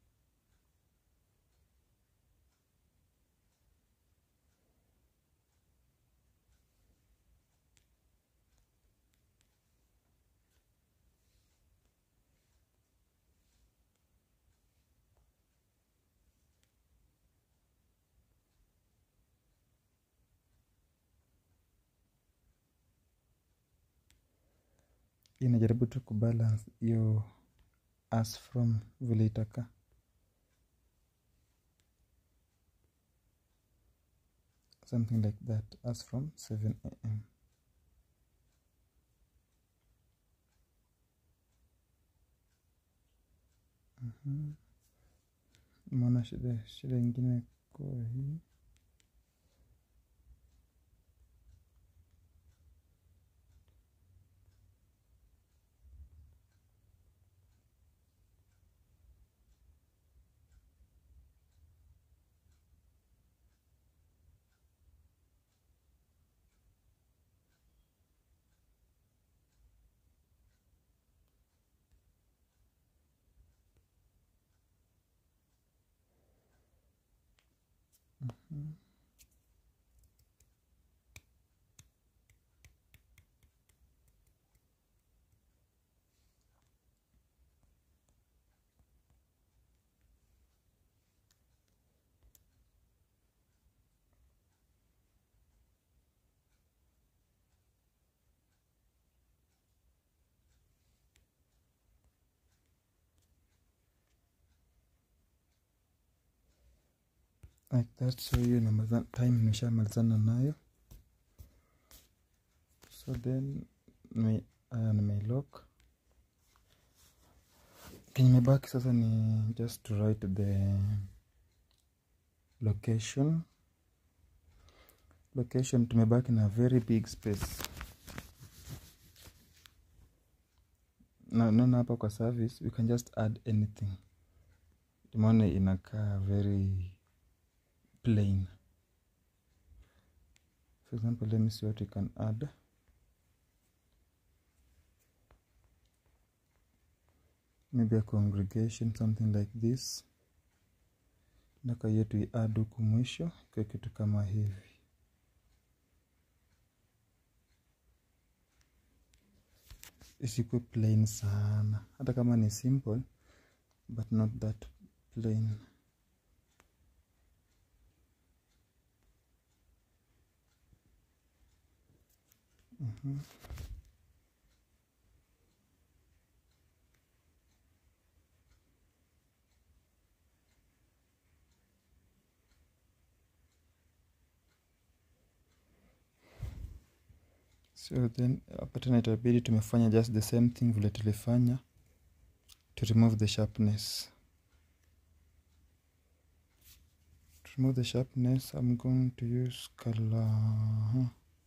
inajaribu tu kubalance hiyo as from vile itakaa something like that as from 7 am Mhm. Umeona shida shida ingine kwa hii Mhm. like that so hiyo inamaliza- time nimeshamalizana nayo so then nime- haya nimeilock kenye imebaki sasa ni just to write the location location tumebaki na very big space na naona hapa kwa service we can just add anything tumeona inakaa very plain for example let me see what we can add maybe a congregation something like this naka yetu iad huku mwisho kwa kitu kama hivi isikuwe plain sana hata kama ni simple but not that plain Mhm. so then hapa tena itabidi tumefanya just the same thing vile tulifanya to remove the sharpness to remove the sharpness i'm going to use color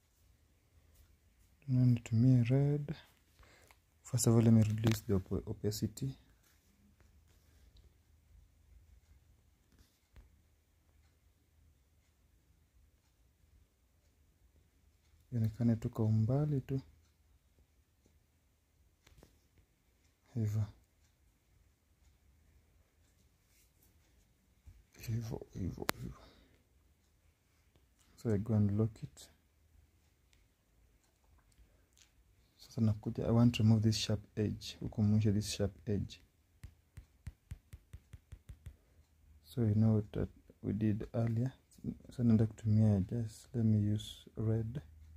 na nitumie red first of all let me reduce the op opacity ionekane tu kwa umbali tu hivyo hivyo hivyo hivyo so I go and lock it sasa nakuja i want to remove this sharp edge huku mwisho this sharp edge so you know that we did earlier so naenda kutumia just let me use red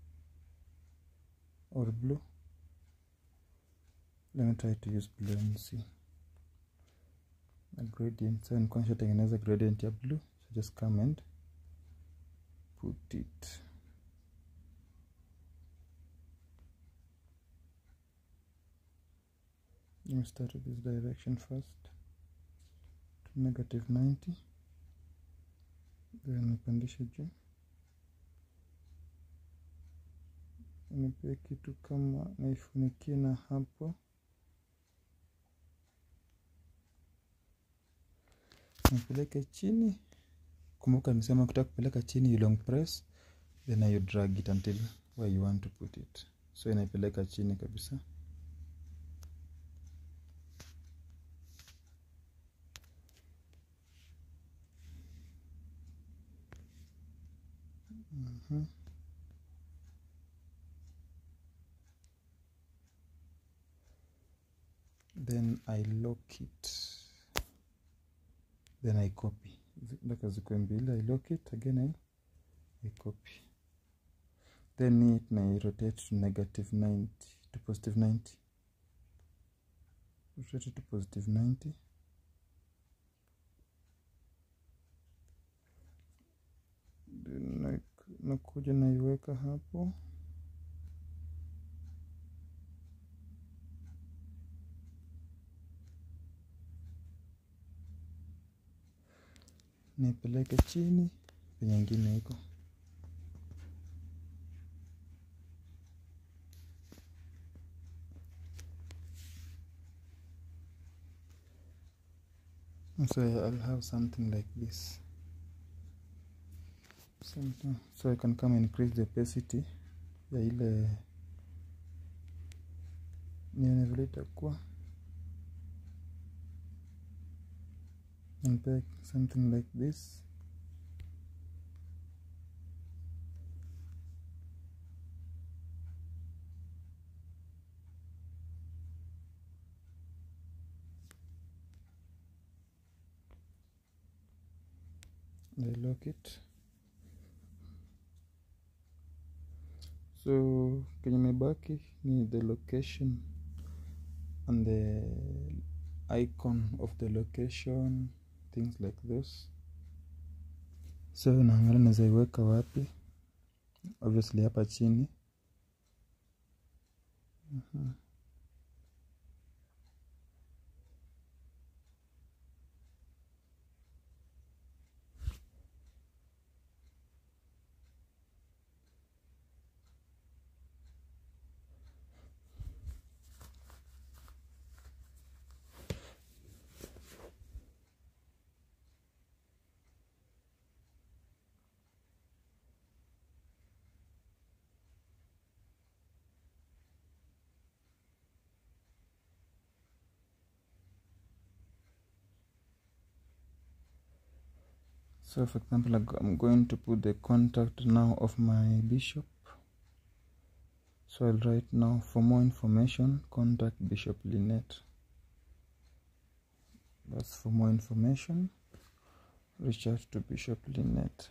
or blue let me try to use blue and see a gradient so nilikuwa nishatengeneza gradient ya blue so just come and put it let me start with this direction first to negative 90 then nipandishe juu nipe kitu kama naifunikie na hapo nipeleke chini kumbuka nisema kutaka kupeleka chini you long press then you drag it until where you want to put it so inaipeleka chini kabisa Mhm. then I lock it then I copy mpaka zikuwe mbili I lock it again I, I copy then it na rotate to negative 90 to positive 90 rotate to positive 90 then na- nakuja naiweka hapo nipeleke chini penye ingine iko so I'll have something like this something so I can come and increase the opacity ya ile nione vile itakuwa and back something like this and I lock it so kenye mebaki ni the location and the icon of the location things like those so naangalia naweza iweka wapi obviously hapa chini Mhm. So for example, I go- I'm going to put the contact now of my bishop. So I'll write now for more information, contact Bishop Lynette. That's for more information. Reach out to Bishop Lynette.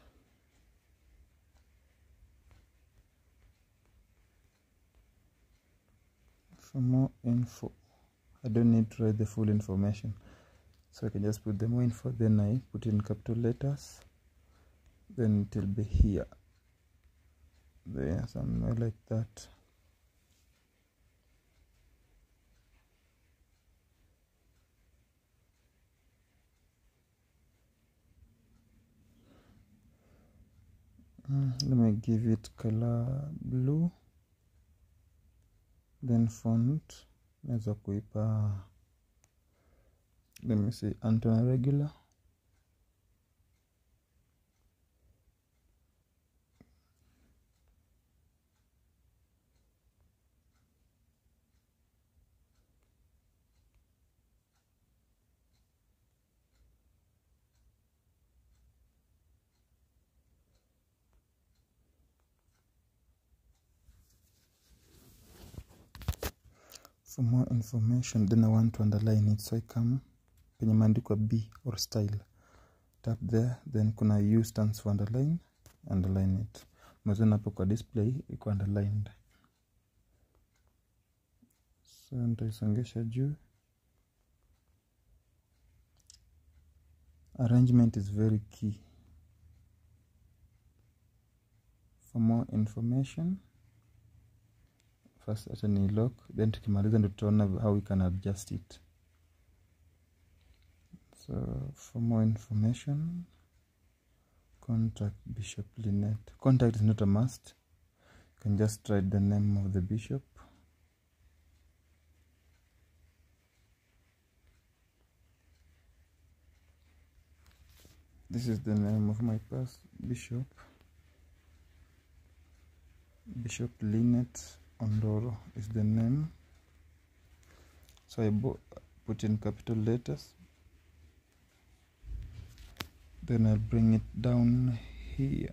For more info, I don't need to write the full information. So I can just put the more info, then I put in capital letters, then it will be here. There, somewhere like that. Mm, let me give it color blue then font naweza kuipa let me see Anton regular for more information then i want to underline it so i come penye maandikwa b or style tap there then kuna u stands for underline underline it mazana hapo kwa display iko underlined so nitaisongesha juu arrangement is very key for more information first acha ni lock then tukimaliza ndo tutaona how we can adjust it so for more information contact bishop linet contact is not a must you can just write the name of the bishop this is the name of my past bishop bishop linet ondoro is the name so i bo- put in capital letters then i'll bring it down here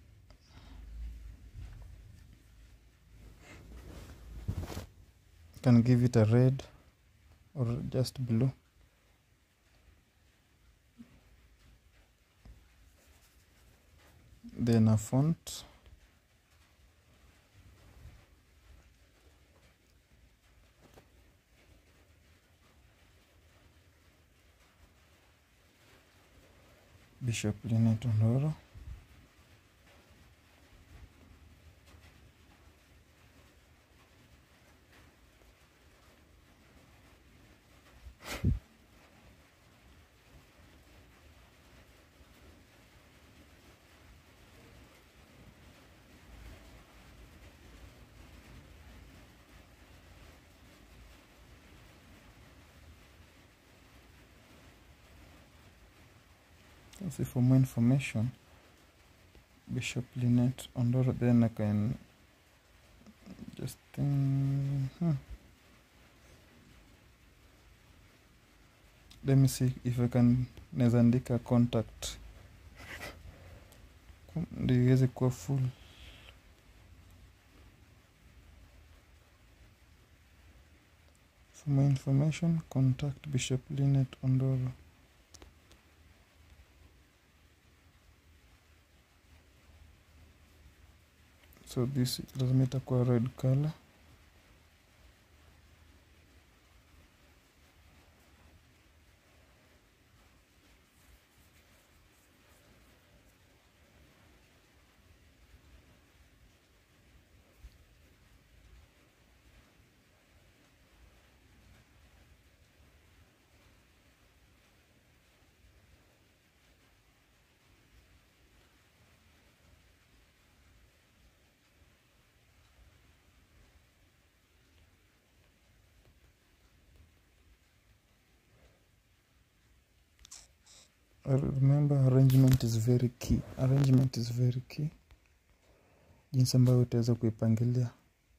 can give it a red or just blue then a font bishop linet ondoro see for more information bishop linet ondoro then i can just think hmm. let me see if i can naweza andika contact ndio iweze kuwa full for more information contact bishop linet ondoro so this lazima itakuwa red color remember arrangement is very key arrangement is very key jinsi ambayo utaweza kuipangilia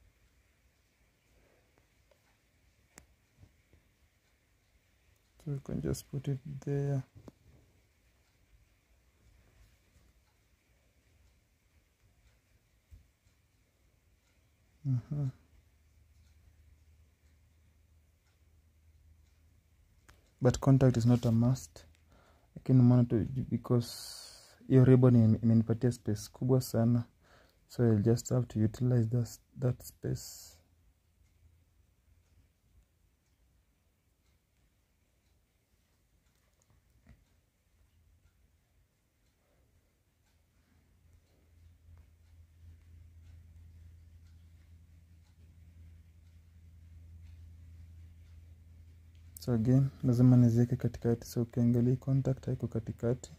so you can just put it there Mhm. but contact is not a must lakini maana tu because hiyo ribbon ime- imenipatia space kubwa sana so I'll just have to utilize that, that space so again lazima niziweke katikati so ukiangalia hii contact haiko katikati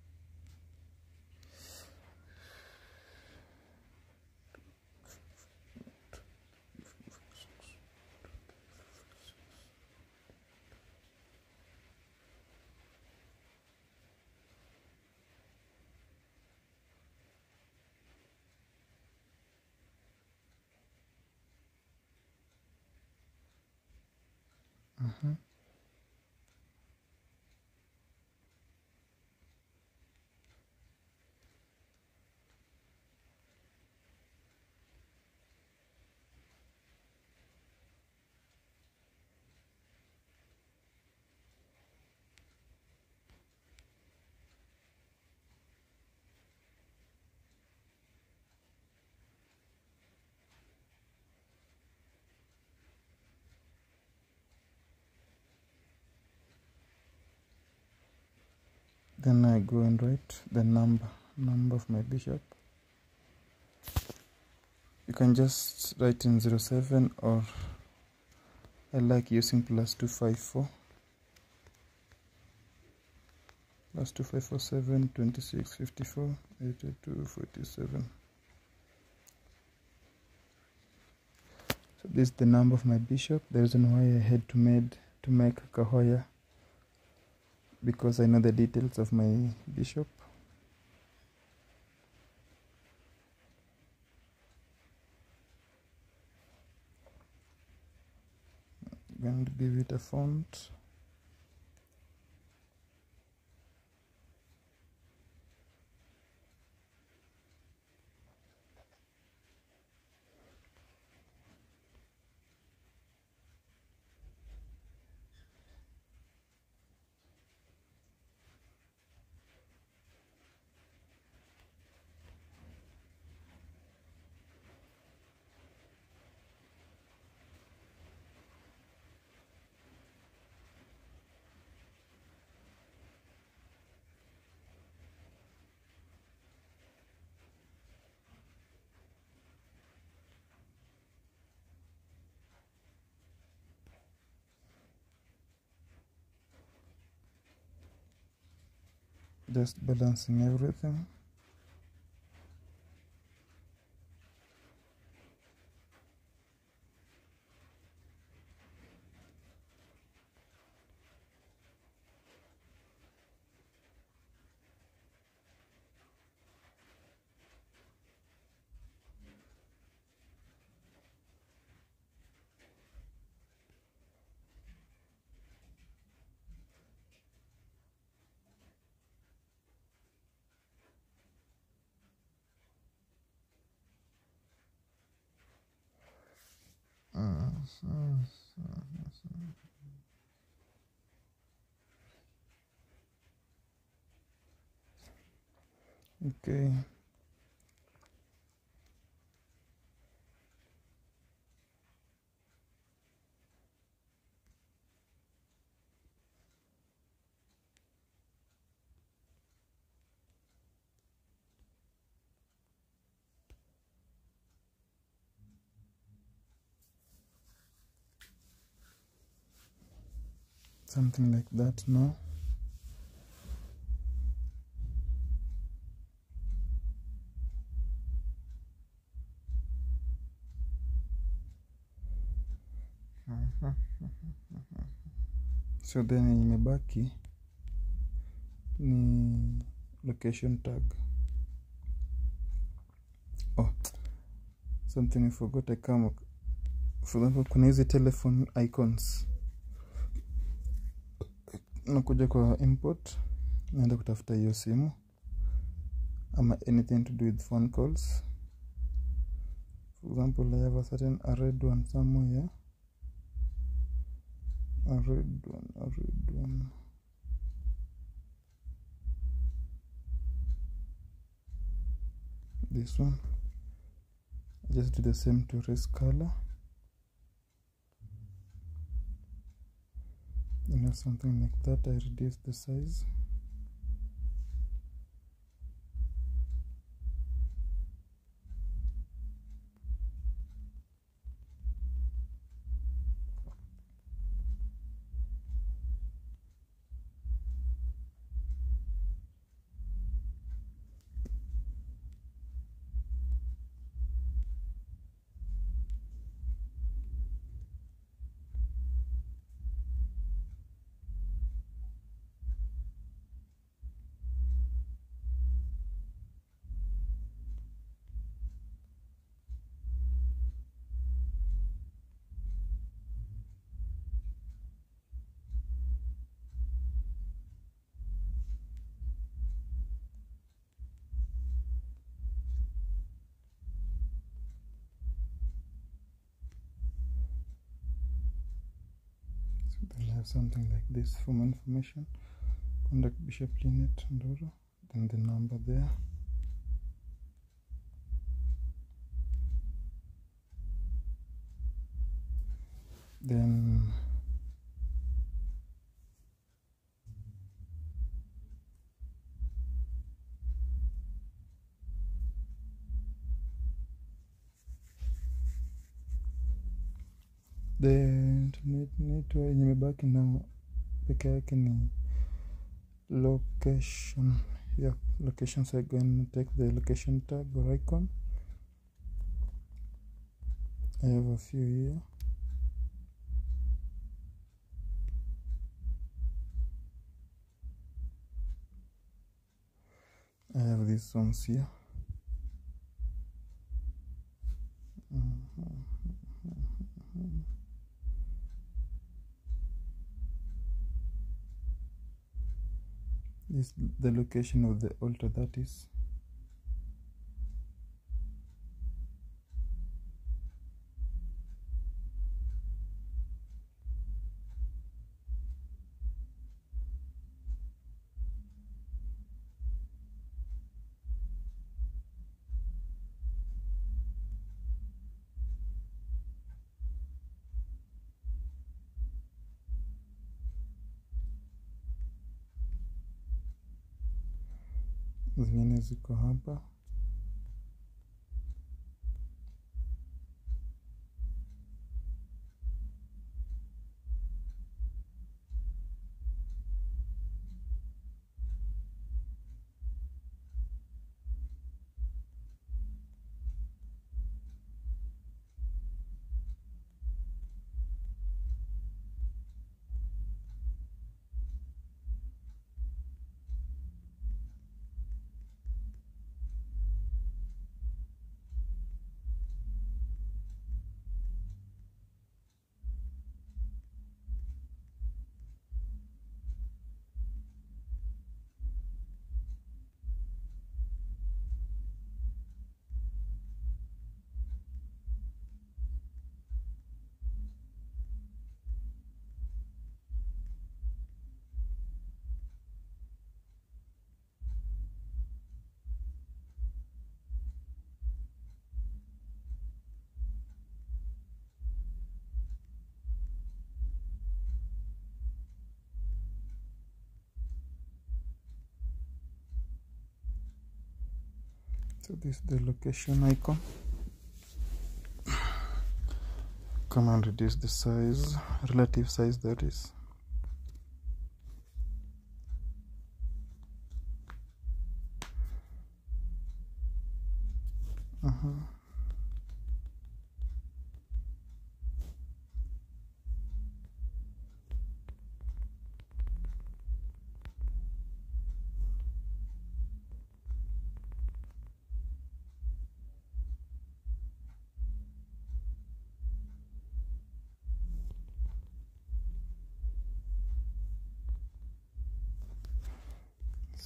Mhm. then I go and write the number number of my bishop you can just write in 07 or I like using plus 254 plus 2547 26 54 82 47 so this is the number of my bishop the reason why I had to made to make Kahoya because I know the details of my bishop. Going to give it a font. Just balancing everything. Okay. Something like that now. so then imebaki ni location tag oh something i forgot i come for example kuna hizi telephone icons nakuja kwa import naenda kutafuta hiyo simu ama anything to do with phone calls for example i have a certain a red one somewhere here a red one a red one this one just do the same to raise color you know something like that i reduce the size so then I have something like this for more information contact bishop linet ndoro then the number there then the internet network yenye imebaki na peke yake ni location yeah location so I go and take the location tag or icon I have a few here I have these ones here is the location of the altar that is zingine ziko hapa so this is the location icon come and reduce the size relative size that is uh-huh.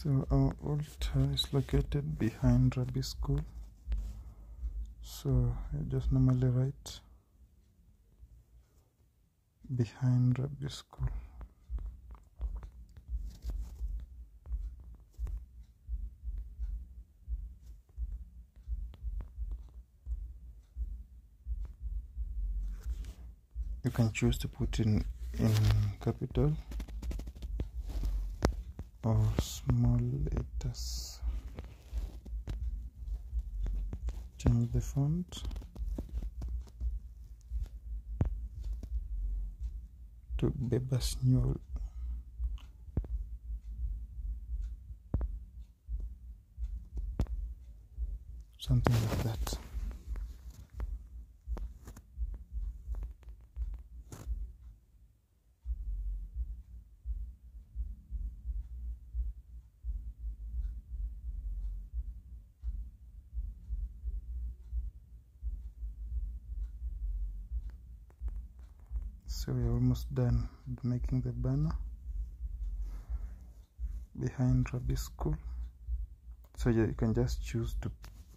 So our altar is located behind Rabbi School. So I just normally write behind Rabbi School. You can choose to put in in capital or small letters. Change the font to Bebas Newell. Something like that. so we're almost done with making the banner behind Rabbi School so you can just choose to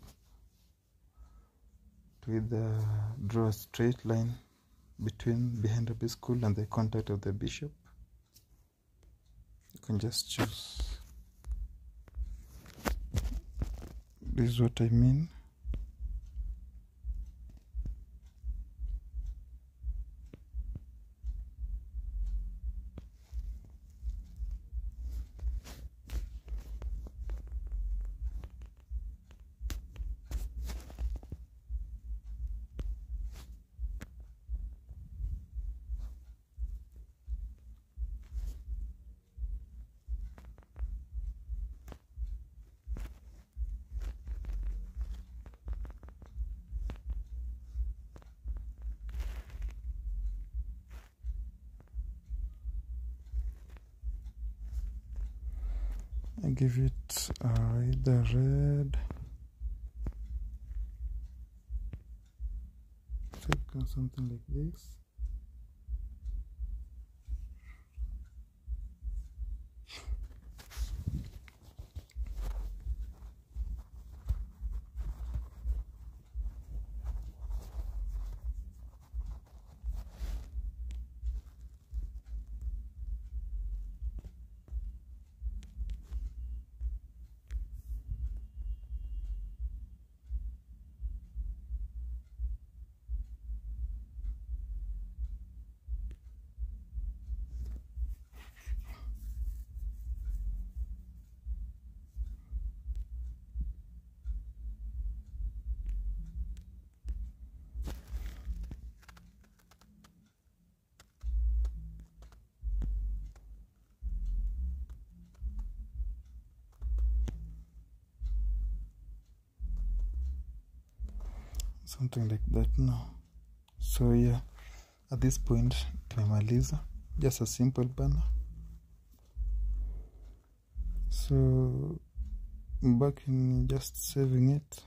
to either draw a straight line between behind Rabbi School and the contact of the bishop you can just choose this is what I mean I give it uh, either red take something like this something like that now so yeah at this point tumemaliza just a simple banner so back in just saving it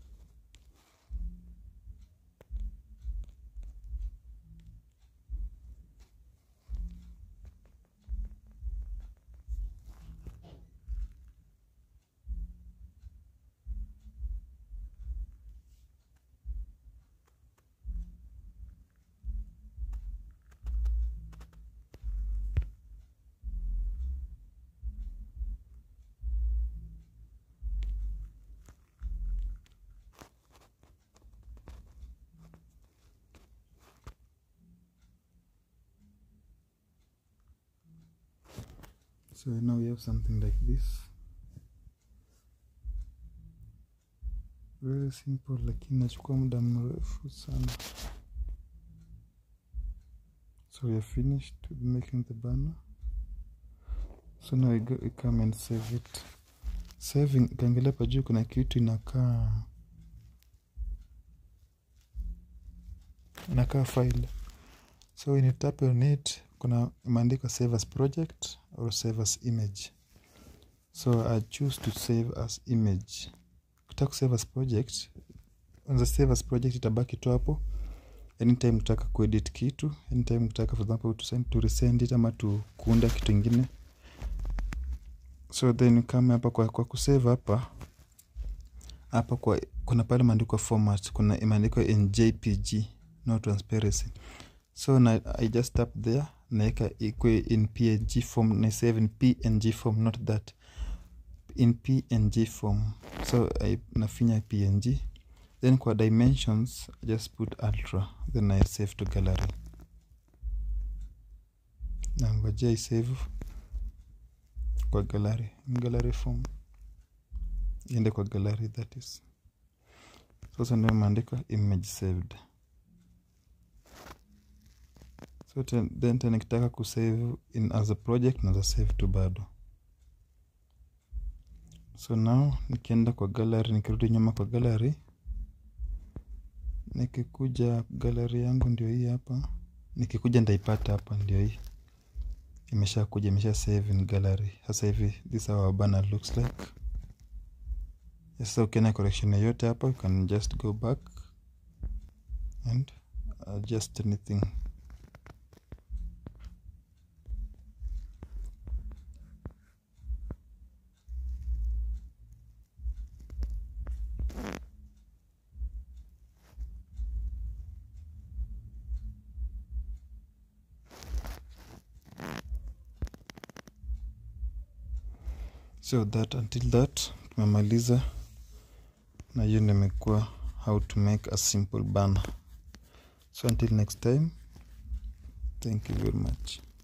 so now we have something like this very simple lakini nachukua muda mrefu sana so we are finished with making the banner so now we, go, we come and save it saving ukiangalia pa juu kuna kitu inakaa inakaa file so when you tap on it kuna imeandikwa save as project or save as image so i choose to save as image ukitaka kusave as project unza save as project itabaki tu hapo anytime utaka kuedit kitu anytime utaka for example to send to resend it ama tu kuunda kitu ingine so then kama hapa kwa, kwa kusave hapa hapa kwa kuna pale imeandikwa format kuna imeandikwa in jpg no transparency so na, i just tap there naeka ikwe in png form na save in png form not that in png form so I, nafinya png then kwa dimensions I just put ultra then i save to gallery nangojea isave kwa gallery gallery form iende kwa gallery that is sasa ndio imeandikwa image saved so ten, then tena nikitaka kusave in as a project naza save tu bado so now nikienda kwa gallery nikirudi nyuma kwa gallery nikikuja gallery yangu ndio hii hapa nikikuja ndaipata hapa ndio hii imesha kuja imesha save in gallery sasa hivi this how our banner looks like sasa ukiona correction yoyote hapa you can just go back and adjust anything so that until that tumemaliza na hiyo ndio imekuwa how to make a simple banner so until next time thank you very much